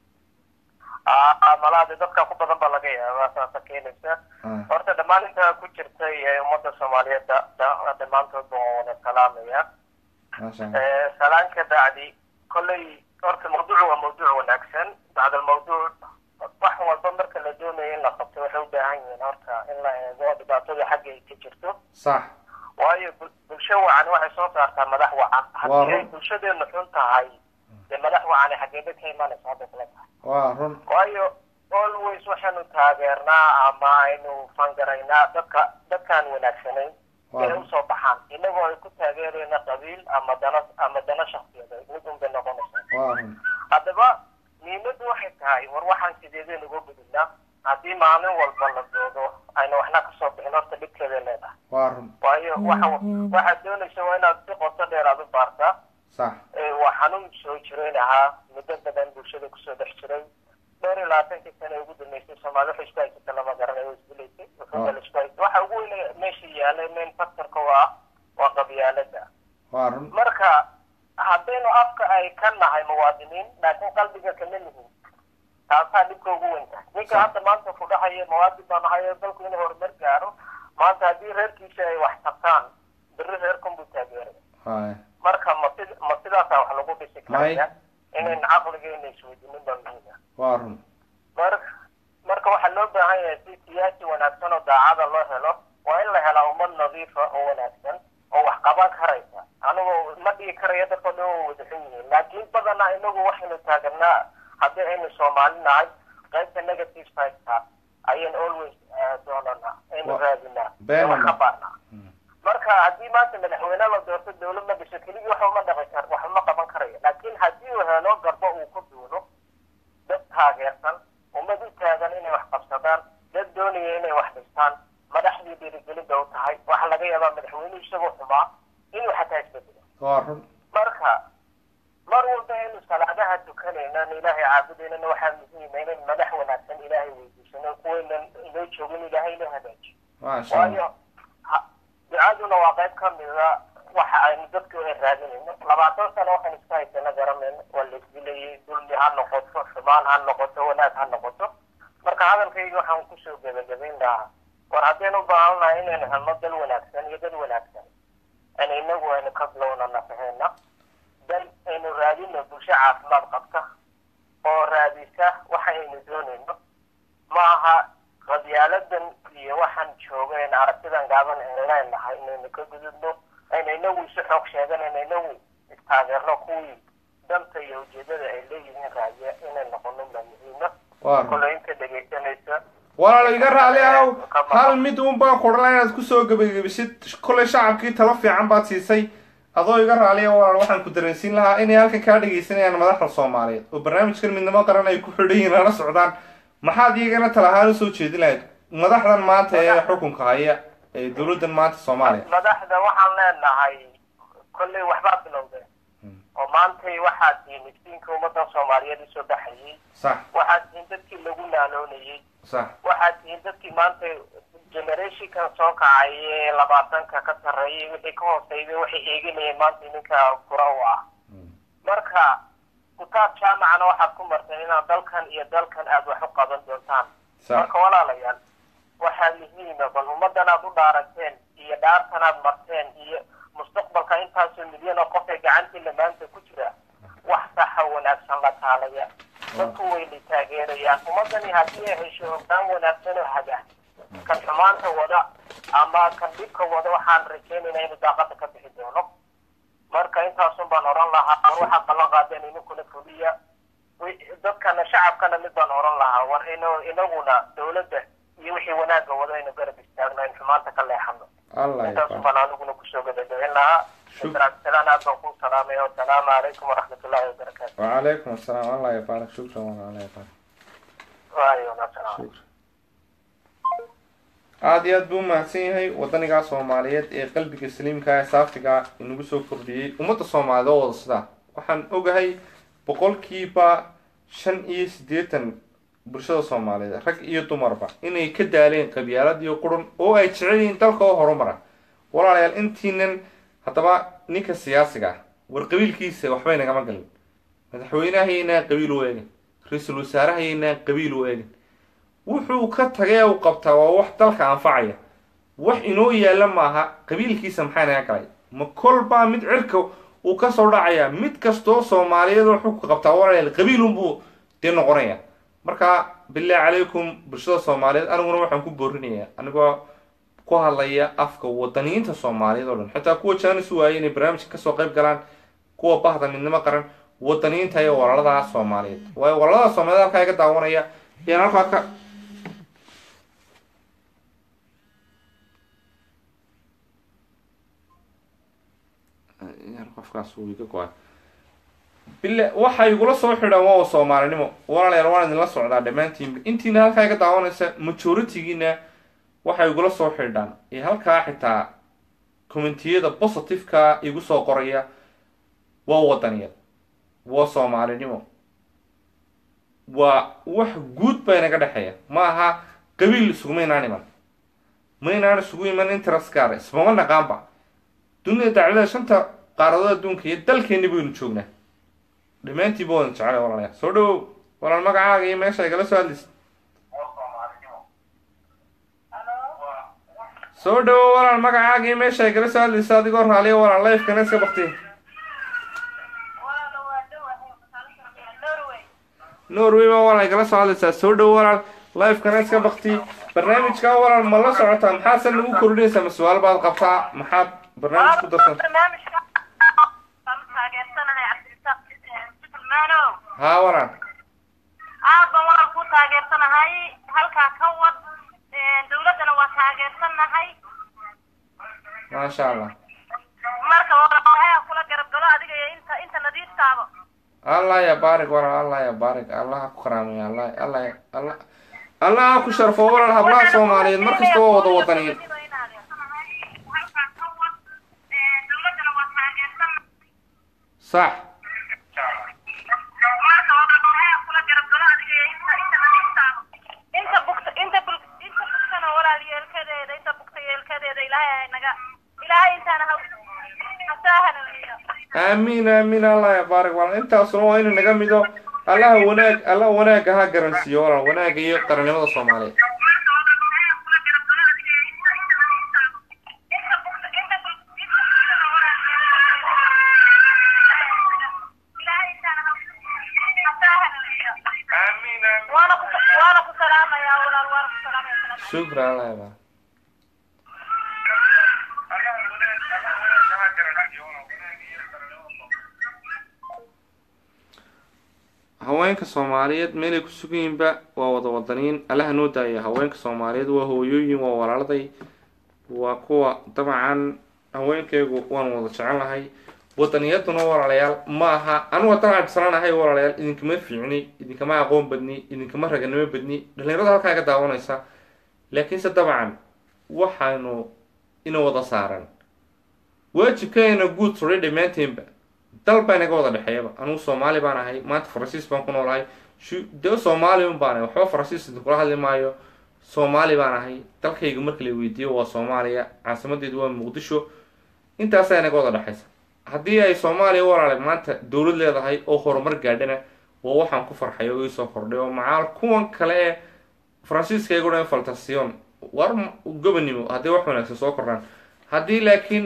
malaadi dadka ku badan baa laga yaabaa saasa keenaysa horta dhammaan intaa ku jirtay ee ummadda soomaaliyeed dhammaantoodba waan wada salaamaya maasha salaan ka bacdi kolley horta mawduucu waa mawduuc wanaagsan bacda almawduuc wax walba marka la doonayo in la qabto waxay u baahan yihiin horta in la eego dhibaatada xagga ay ka jirto sax waayo bul- bulsho wacan waxay soo saartaa madax wacan haddii ay run. bulshadeenu xun tahay dee madax wacani xageeba ka imanaysa hadda kula tahay waa run waayo always waxaanu taageernaa ama aynu fangaraynaa dadka dadkaan wanaagsanayn Waa. inay usoo baxaan inagoo ay ku taageerayna qabiil ama dana ama dana shaksiyadeed mid un bay noqonaysaa waa run haddaba muhiimaddu waxay tahay war waxaan sideedeen uga gudubnaa haddii maalin walba la doodo ayna waxna kasoo bixin horta dhibkeeday leedahay waa run waayo waxa waxaad doonaysa waa inaad si qoto dheer aad u baartaa sax ee waa xanuun soo jireyn ahaa muddo badan bulshada kusoo dhex jiray dhowr iyo labaatankii sane ugu dambeysay soomaali waxay isku haysata lama garanayo isdilaysay wuxuuba la isku haysay waxa ugu weyn meesha yaalay main factorka waa waa qabyaalada waa run marka haddaynu afka ay ka nahay muwaadiniin laakiin qalbiga kama nihin taasaa dhibka ugu weyn tahay ninka hadda maanta ku dhahaya muwaadin baa nahay oo dalku inuu horumar gaaro maanta haddii reerkiisa ay wax tartaan beri reerkan buu taageeraya haya marka ma sid ma sidaasaa wax lagu dhisi May. karaya inayn caqligeena isweydiinin baa muhiim ah waa run marka marka waxaa loo baahan yahay si siyaasi wanaagsan oo daacada loo helo waa in la helaa ummad nadiifa oo wanaagsan oo wax qaban karaysa anigoo ma dhigi karaya dadka dhan waa wadaxan yihiin laakiin badanaa inagu waxaynu taaganaa haddii aynu soomaali nahay qaybta negative sideka ayaynu always eh, doonanaa aynu Wa- raadinaa been ee wax ka ma- baarnaa marka haddii maanta madaxweyne la doorto dawlad ma dhiso keligii wax uma dhaqi kar wax uma qaban karayo laakiin haddii uu helo garbo uu ku duulo dad taageersan ummad u taagan inay wax qabsadaan dad doonaya inay wax dhistaan madaxdii dhiirigelinba u tahay waxaa laga yaabaa madaxweynuhu isagoo xumaa inuu xataa isbedelo waa run marka mar walba aynu salaadaha tukanayno in ilaahay caabudaynana waxaa muhiima inayn madax wanaagsan ilaahay weydiisano kuwaynan inoo joogin ilaahay inoo hagaajiyo maasha allah waayo ha- ducaduna waa qayb ka mida waxa aynu dadku ay raadinayno labaatan sano waxaan isku haysana garanayno waa la isdilayay dulmi ha noqoto xumaan ha noqoto wanaag ha noqoto marka hadalkayga waxaan kusoo gebagabayn lahaa war haddaynu u baahan nahay inaynu helno dal wanaagsan iyo dad wanaagsan an inagu aynu ka bilowna nafaheena dal aynu raadino bulsho caafimaad qabta oo raadisa waxa aynu doonayno ma aha qabyaaladan iyo waxaan joogayn aragtidan gaaban aynu leenahay inaynu ka gudubno aynu inagu isu xoog sheegan aynu inagu istaageerno kuwii danta iyo ujeedada ay leeyihiin raadiya inay noqono baa muhiima waa run kolay inta dhegaysanaysa walaal iga raali ahow hal mid uun baan kudhala inaad kusoo gebagabisid kollay shacabkii talo fiican baad siisay adoo iga raaliya walaal waxaan ku dareensiin lahaa inay halkan kaa dhegaysanayaan madaxda soomaaliyeed oo barnaamijkan midnimo qaran ay ku xidhan yihiin lala socdaan maxaad iyagana talahaan usoo jeedin lahayd madaxdan maanta ee xukunka haya ee dowladdan maanta soomaaliya madaxda waxaan leenahay kollay waxbaa bilowdeen oo maantay waxaa tihiin iftiinka ummadda soomaaliyeed usoo baxayay sax waxaa tihiin dadkii lagu naaloonayay sax waxaa tihiin dadkii maanta generationkan soo kacay ee labaatanka ka sarreeyay wixii ka hooseeyay waxay eeganayeen maanta idinka fura u ah marka kutaab jaamacana waxaad ku marteen inaad dalkan iyo dalkan aad wax u qaban doontaan sax marka walaalayaal waxaa muhiima bal ummaddan aad u dhaarateen iyo dhaartan aad marteen iyo mustaqbal mustaqbalka intaasoo milyan oo qof ee gacantiina maanta ku jira wax saxa wanaagsan la taalaya dadku wayna taageerayaan ummadani haddii ay hesho hoggaan wanaagsan oo haga kan xumaanta wada ama kan dhibka wada waxaan rajaynaynaa inuu daaqada ka bixi doono marka intaasun baan oran lahaa war waxaa ballan qaadeen idinkuna fuliya dadkana shacabkana mid baan oran lahaa war in inaguna dowladda iyo wixii wanaagga wada inu garab istaagno in xumaanta ka leexano allah intaasun yabaarak baan aniguna kusoo gabagabin lahaa Shuk- salaan aad baan kuu salaamaya wasalaamu calaykum waraxmatullaahi wabarakaatu وعليكم السلام الله يبارك شكرا والله الله يبارك waayo wasalaam shukran aada iyo aad buu umahadsan yahay wadanigaa soomaaliyeed ee qalbiga saliimka ee saafiga inagu soo kordhiyey ummadda soomaaliyeed oo wada sidaa waxaan ogahay boqolkiiba shan iyo siddeetan bulshada soomaaliyeed rag iyo dumarba inay ka daaleen qabyaalad iyo qurun oo ay jecel yihiin dalka oo horumara walaalayaal intiinan haddaba ninka siyaasiga ah war qabiilkiisa waxbay nagama galin madaxweynahayaynaan qabiil u eegin ra-iisul wasaarahayaynaan qabiil u eegin wuxuu ka tagay u qabtaa waa wax dalka anfacaya wax inoo yaalla maaha qabiilkiisa maxaa naga galay ma kolbaa mid cirka uu kasoo dhacaya mid kastoo soomaaliyeed wuxuu ka qabtaa walaalayaal qabiilunbuu dee noqonaya marka bilaahi calaykum bulshada soomaaliyeed aniguna waxaan ku boorinayaa anigoo ku hadlaya afka wadaniyiinta soomaaliyeed oo dhan xitaa kuwa jaanis u waayay inay barnaamijka kasoo qayb galaan kuwa bahda midnimo qaran wadaniyiinta iyo walaalada soomaaliyeed waayo walaalada soomaaliyeed halkaa iga daawanaya yaan halkaa ka yar qofkaas wuu iga go-ay bile waxay igula soo xidhaan waa soomaalinimo walaalayaal waan idinla socdaa dhammaantiin intiina halkaa iga daawanaysa majoritigiina waxay igula soo xidhaan ee halkaa xitaa commentiyada positiveka igu soo qoraya waa wadaniyad waa soomaalinimo waa wax guud baa inaga dhexeeya ma aha qabiil isuguma inaan iman ma inaan isugu iman interest gaara ismama naqaanba dunida dacwada shanta qaaradood adduunka iyo dalkeeni baynu joognaa dhammaantiiba wadan jeclay walaalayaal soo dhawow walaal magacaaga iyo meesha igala soo hadlaysa soo dhawow walaal magacaaga iyo meesha igala soo hadlaysa adigoo raaliya walaal lifekana iska baktiy norway baa walaal igala soo hadlaysaa soo dhawow walaal lifekana iska bakti barnaamijka walaal ma la socotaa maxaad se nagu kordhinaysaa ma su-aal baad qabtaa maxaad barnaamij ku darsan barnaamijka waan taageersanahay cabdirasaaq sulmaanow haa walaal aad baan walaal ku taageersanahay halkaa ka wad dawladdana waa taageersanahay maasha allah marka walaalaha kula garab galo adiga iyo inta inta nadiiftaaba allah ya baarig walaal allah ya baarig allah ha ku karaameeya allah allah allah allah ha ku sharfo walaal hablaha soomaaliyeed mar kasta waa wada wadaniyin sax inta bugta inta bul inta bugtana walaal yeelkadeeda inta bugta yeelkadeeda ilaahay ha naga ilaahay intaana ha hasaahanayo aamiin aamiin allah ya baarig walaal intaasuna waa inu naga mido allaha wanaag allah wanaagga ha garansiiyo walaal wanaagga iyo qarannimada soomaaliyeed waana ku waana ku salaamayaa walaal waana ku salaamaya shukran allah ya baarig haweenka soomaaliyeed meelay ku sugan yihiinba waa wada wadaniin allaha noo daaya haweenka soomaaliyeed waa hooyooyin waa walaaladay waa kuwa dabcan haweenkaygu waan wada jecelahay wadaniyaduna walaalayaal ma aha anigu haddaan cabdisalanahay walaalayaal idinkama fiicni idinkama aqoon badni idinkama raganimo badni dhalinyarada halkaa iga daawanaysa laakiinse dabcan waxaanu ina wada saaran waajibkeena guud suray dhammaanteenba dal baa inaga wada dhexeeyaba anugu soomaali baan ahay maanta faransiis baan ku noolahay shu- dee soomaali un baan ahay waxba faransiis idinkula hadli maayo soomaali baan ahay dalkayga marka la weydiiyo waa soomaaliya caasimadeedu waa muqdisho intaasaa inaga wada dhexaysa haddii ay soomaaliya walaale maanta dowlad leedahay oo horumar gaadhana waa waxaan ku farxay oo iisoo kordhay oo macaal kuwan kale ee faransiiska igu dhan faltasiyon war m- gobonimo haddii wax wanaagsan soo kordhaan haddii laakiin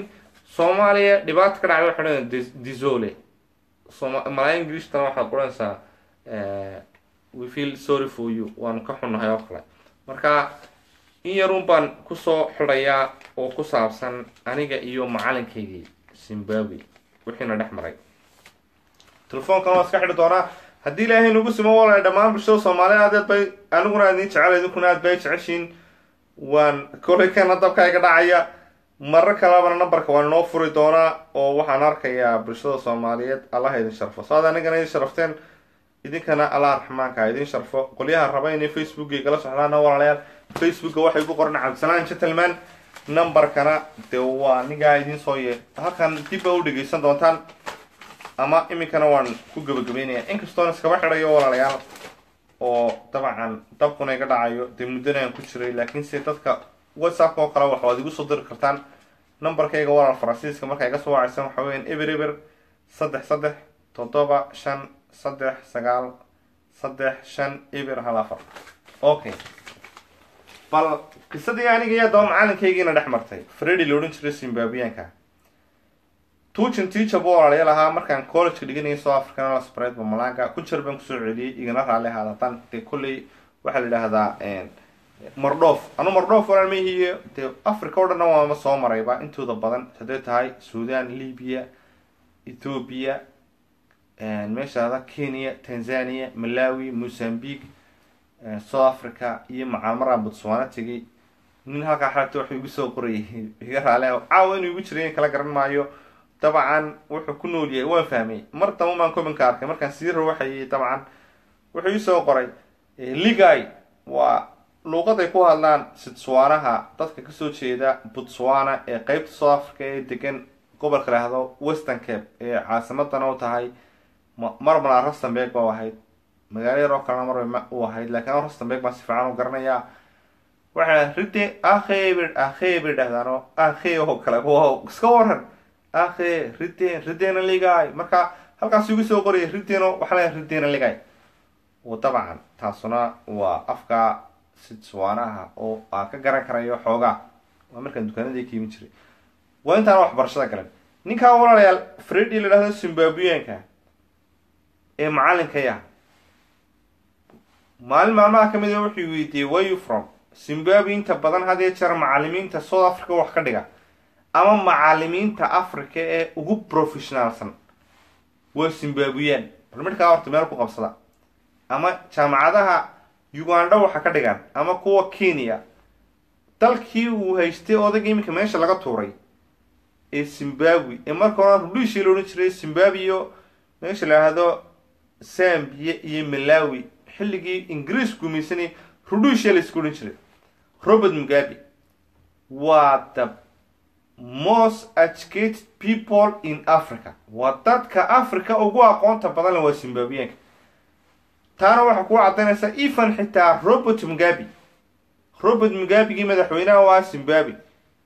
soomaaliya dhibaata ka dhacday waxay odhanayaan dis- disole Soma- malaa ingilistana waxaad qoranaysaa eh, we feel sorry for you waanu ka xunnahay oo kale marka in yarun baan kusoo xidhayaa oo ku saabsan aniga iyo macalinkaygii zimbabwe wixiina dhex maray telefoonkan waa iska xidhi doonaa haddii ilaahay nagu simo walaal dhammaan bulshada soomaaliya aad bay aniguna aad idin jecel idinkuna aad bay jeceshiin waan kolay kana dabka iga dhacaya marar kalebana nambarka waan inoo furi doonaa oo waxaan arkayaa bulshada soomaaliyeed allah idin sharfo saad anigana idin sharafteen idinkana allah raxmaanka idin sharfo qolyaha raba inay facebooka igala socdaana walaalayaal facebooka waxay ku qoran cabdisalaan gentleman nambarkana dee waa anigaa idin soo ye halkan dib ba u dhegeysan doontaan ama iminkana waan ku gabagabeynaya inkastoon iskaba xidhayo walaalayaal oo dabcan dabkuna iga dhacayo dee muddana aan ku jiray laakiin se dadka whatsapp oo kale waxaad igu soo diri kartaan nambarkayga walaal faransiiska markaa iga soo wacaysan waxa weeyaan eber eber saddex saddex toddoba shan saddex sagaal saddex shan eber hal afar okay bal qisadii aniga iyo daba macalinkaygiina dhex martay fredi la odhan jiray zimbabwianka tuujin tiija buu walaalayaal ahaa markaan collegeka dhiganayay south african laspread bamalaga ku jir baan kusoo celiyey igana raalli ahaadatan dee kolley waxaa la yidhaahdaa mardhoof anu mardhoof walaal mahiyo dee africa o dhanna waama soo marayba intooda badan hadday tahay sudan libya ethoobia meeshaada kenya tanzania malawi mozambique south africa iyo macaalmaraan botswana tegay nin halkaa xalagta waxuu igu soo qorayay iga raale caawa inuu igu jiray in kala garan maayo dabcan wuxuu ku nool yahay waan fahmay mar damba maan commenka arkay markaan sii rawaxayay dabcan wuxuu iisoo qoray ligay waa luuqaday ku hadlaan sitswaanaha dadka kasoo jeeda botswana ee qeybta south africa ee degan gobolka lahdo western cape ee caasimadana u tahay mar malaa rustenberg ba ahayd magaalo yar oo kalena mar u ahayd laakiin an rustenberg baan si fiican u garanayaa waxaa ride akhe bay akhe bay dhahdaano akhe oo kale wow iska waran akhe riden ridena ligay marka halkaas igu soo qoraya rideno waxaa leeyahay ridena ligay o dabcan taasuna waa afka sitswaanaha oo aan ka garan karayo xoogaa waa markaan dukaanadii ka imin jiray waa intaana waxbarashada galan ninkaa walaalayaal fredi la dhahdo zimbabwianka ee macalinkaya maalin maalmaha kamid a wuxuu weydiiyey where you from zimbabwe inta badan had iyo jeer macalimiinta south africa wax ka dhiga ama macalimiinta africa ee ugu professionaalsan waa zimbabwiyan bal midkaa horta meel ku qabsada ama jaamacadaha uganda waxa ka dhigan ama kuwa kenya dalkii uu haystay odayga iminka meesha laga tuuray ee zimbabwe ee marka hore rudhiishii la odhan jiray zimbabwe iyo meesha la yidhaahdo zambia iyo malawi xilligii ingiriis gumaysanay rudhiishia la isku odhan jiray robert mugabe waa the most educated people in africa waa dadka africa ugu aqoonta badan le waa zimbabwiyanka taana waxaa kuu caddaynaysaa even xitaa robert mugabe robert mugabegii madaxweynaha waa zimbabwe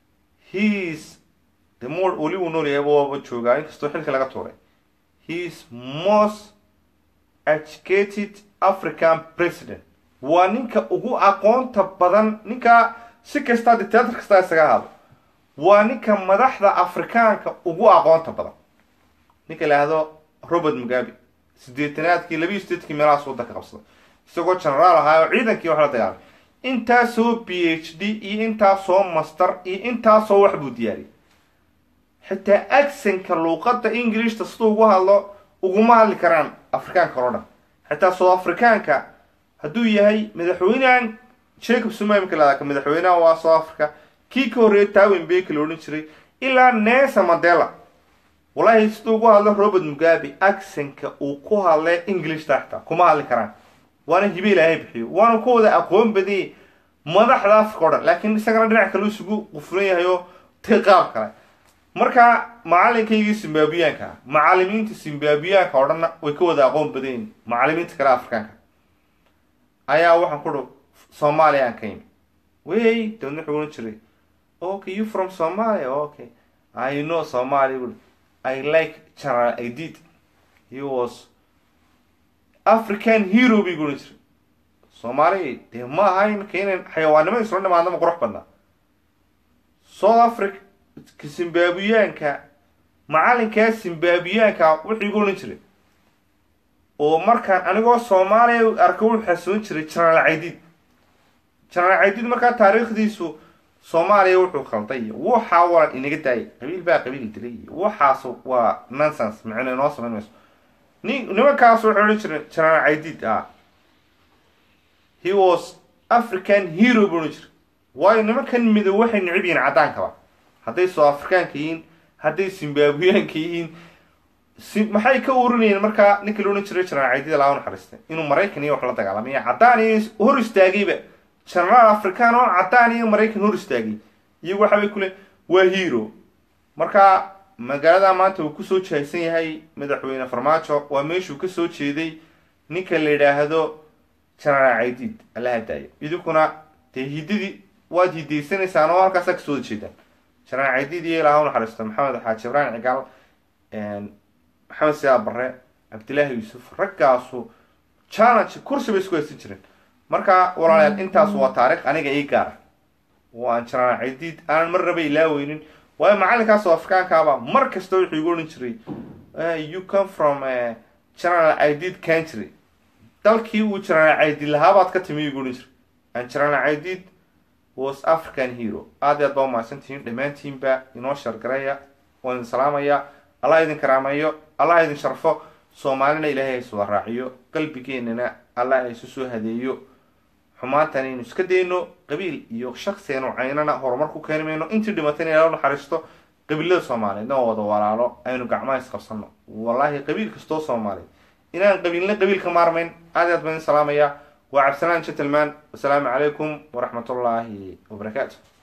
heis de mo weli uu nool yahay waaba joogaa inkastoo xilka laga tuuray heis most educated african president waa ninka ugu aqoonta badan ninka si kastaa dictator kastaa isaga ahaado waa ninka madaxda afrikaanka ugu aqoonta badan ninka la yihahdo robert mugabe sideetanaadkii labiiyo sideedkii meelahaas waddanka qabsaday isagoo genaraal ahaa oo ciidankii wax la dagaalamay intaasoo b h d iyo intaasoo master iyo intaasoo wax buu diyaariyay xitaa acsenka luuqadda ingilishta siduu ugu hadlo uguma hadli karaan afrikaanka oo dhan xitaa south afrikaanka hadduu yahay madaxweynehan jacob zuma imika lahada ka madaxweynaha waa south africa kii ka horreeyay tawin beki la odhan jiray ilaa nesa mandela wallaahi siduu ugu hadlo robert mugabe acsenka uu ku hadlay englishta xitaa kuma hadli karaan waana hibe ilaahay bixiyo waana ku wada aqoon badiyay madaxda africa o dhan laakiin isagana dhinac kale isugu qufran yahay oo ti qaab kale marka macalinkaygii zimbabwiyaanka macalimiinta zimbabwiyaanka oo dhanna way ka wada aqoon badayin macalimiinta kale afrikaanka ayaa waxaan ku dhu soomaaliya aan ka yimi wey dabadna wuxuu ohan jiray okay you from somalia okay i know somalia ui i like general i did he was african hero bay guhan jiray soomaaliya dee ma aha imika inan xayawaanimada isla dhimaadnama qurux badnaa south africa zimbaabiyaanka macalinkaa zimbaabiyaanka wuxuu igu odhan jiray oo markaan anigoo soomaaliya arka wuxuu xasuun jiray jenaraal caydiid jenaraal caydiid markaa taariikhdiisu soomaaliya wuxuu khalday iyo waxaa walan inaga daayay qabiil baa qabiil dilay iyo waxaas waa nonsense macna inoo samayn mayso ni nimankaas wuxuu odhan jiray jenaraal caydiid ah he was african hero buu odhan jiray waayo nimankan midow waxay necib yihiin caddaankaba hadday soo afrikaanka yihiin hadday zimbaabiyaanka yihiin si maxay ka urinayeen markaa ninka la odhan jiray jenaraal caydiid laa naxariistay inuu maraykan iyo wax la dagaalamaya caddaan iyo hor istaagayba jenaraal african oo caddaan iyo maraykan hor istaagay iyagu waxabay kule waa hero marka magaalada maanta uu kusoo jahaysan yahay madaxweyne farmaajo waa meeshuu kasoo jeeday ninka la yidhaahdo jenaraal caydiid allaha daayo idinkuna dee hidadii waad hidaysanaysaan oo halkaasaa kasoo wada jeedaan jenaraal caydiid iyo ilaah u naxariisto maxamed xaaji ibrahim cigaal maxamed siyaa barre cabdillaahi yuusuf raggaasu challenge kursi bay isku haysan jireen marka walaalayaal intaas waa taarikh aniga ii gaara oo aan jenaraal caydiid aanan marnaba ilaaweynin waayo macalinkaas oo afrikaankaaba mar kasta wuxuu igu odhan jiray you come from general caydiid country dalkii uu jenaraal caydiid lahaabaad ka timi igu odhan jiray and jenaraal caydiid was african hero aad iyo aad baa umahadsantihiin dhammaantiinba inoo shargaraya waan idin salaamaya allah idin karaameeyo allah idin sharfo soomaalina ilaahay ha iswada raaciyo qalbigeenana allah ha isu soo hadeeyo xumaantan aynu iska dayno qabiil iyo shaksianu caynana horumar ku keeni mayno intii dhimatayna ilaa naxariisto qabiilada soomaaliyeedna oo wada walaalo aynu gacmaha isqabsano wallaahi qabiil kastoo soomaaliya inaan qabiilna qabiil ka maarmayn aad iyo aad baan idin salaamaya waa cabdisalaan gentleman wasalaamu calaykum waraxmatullaahi wabarakaatu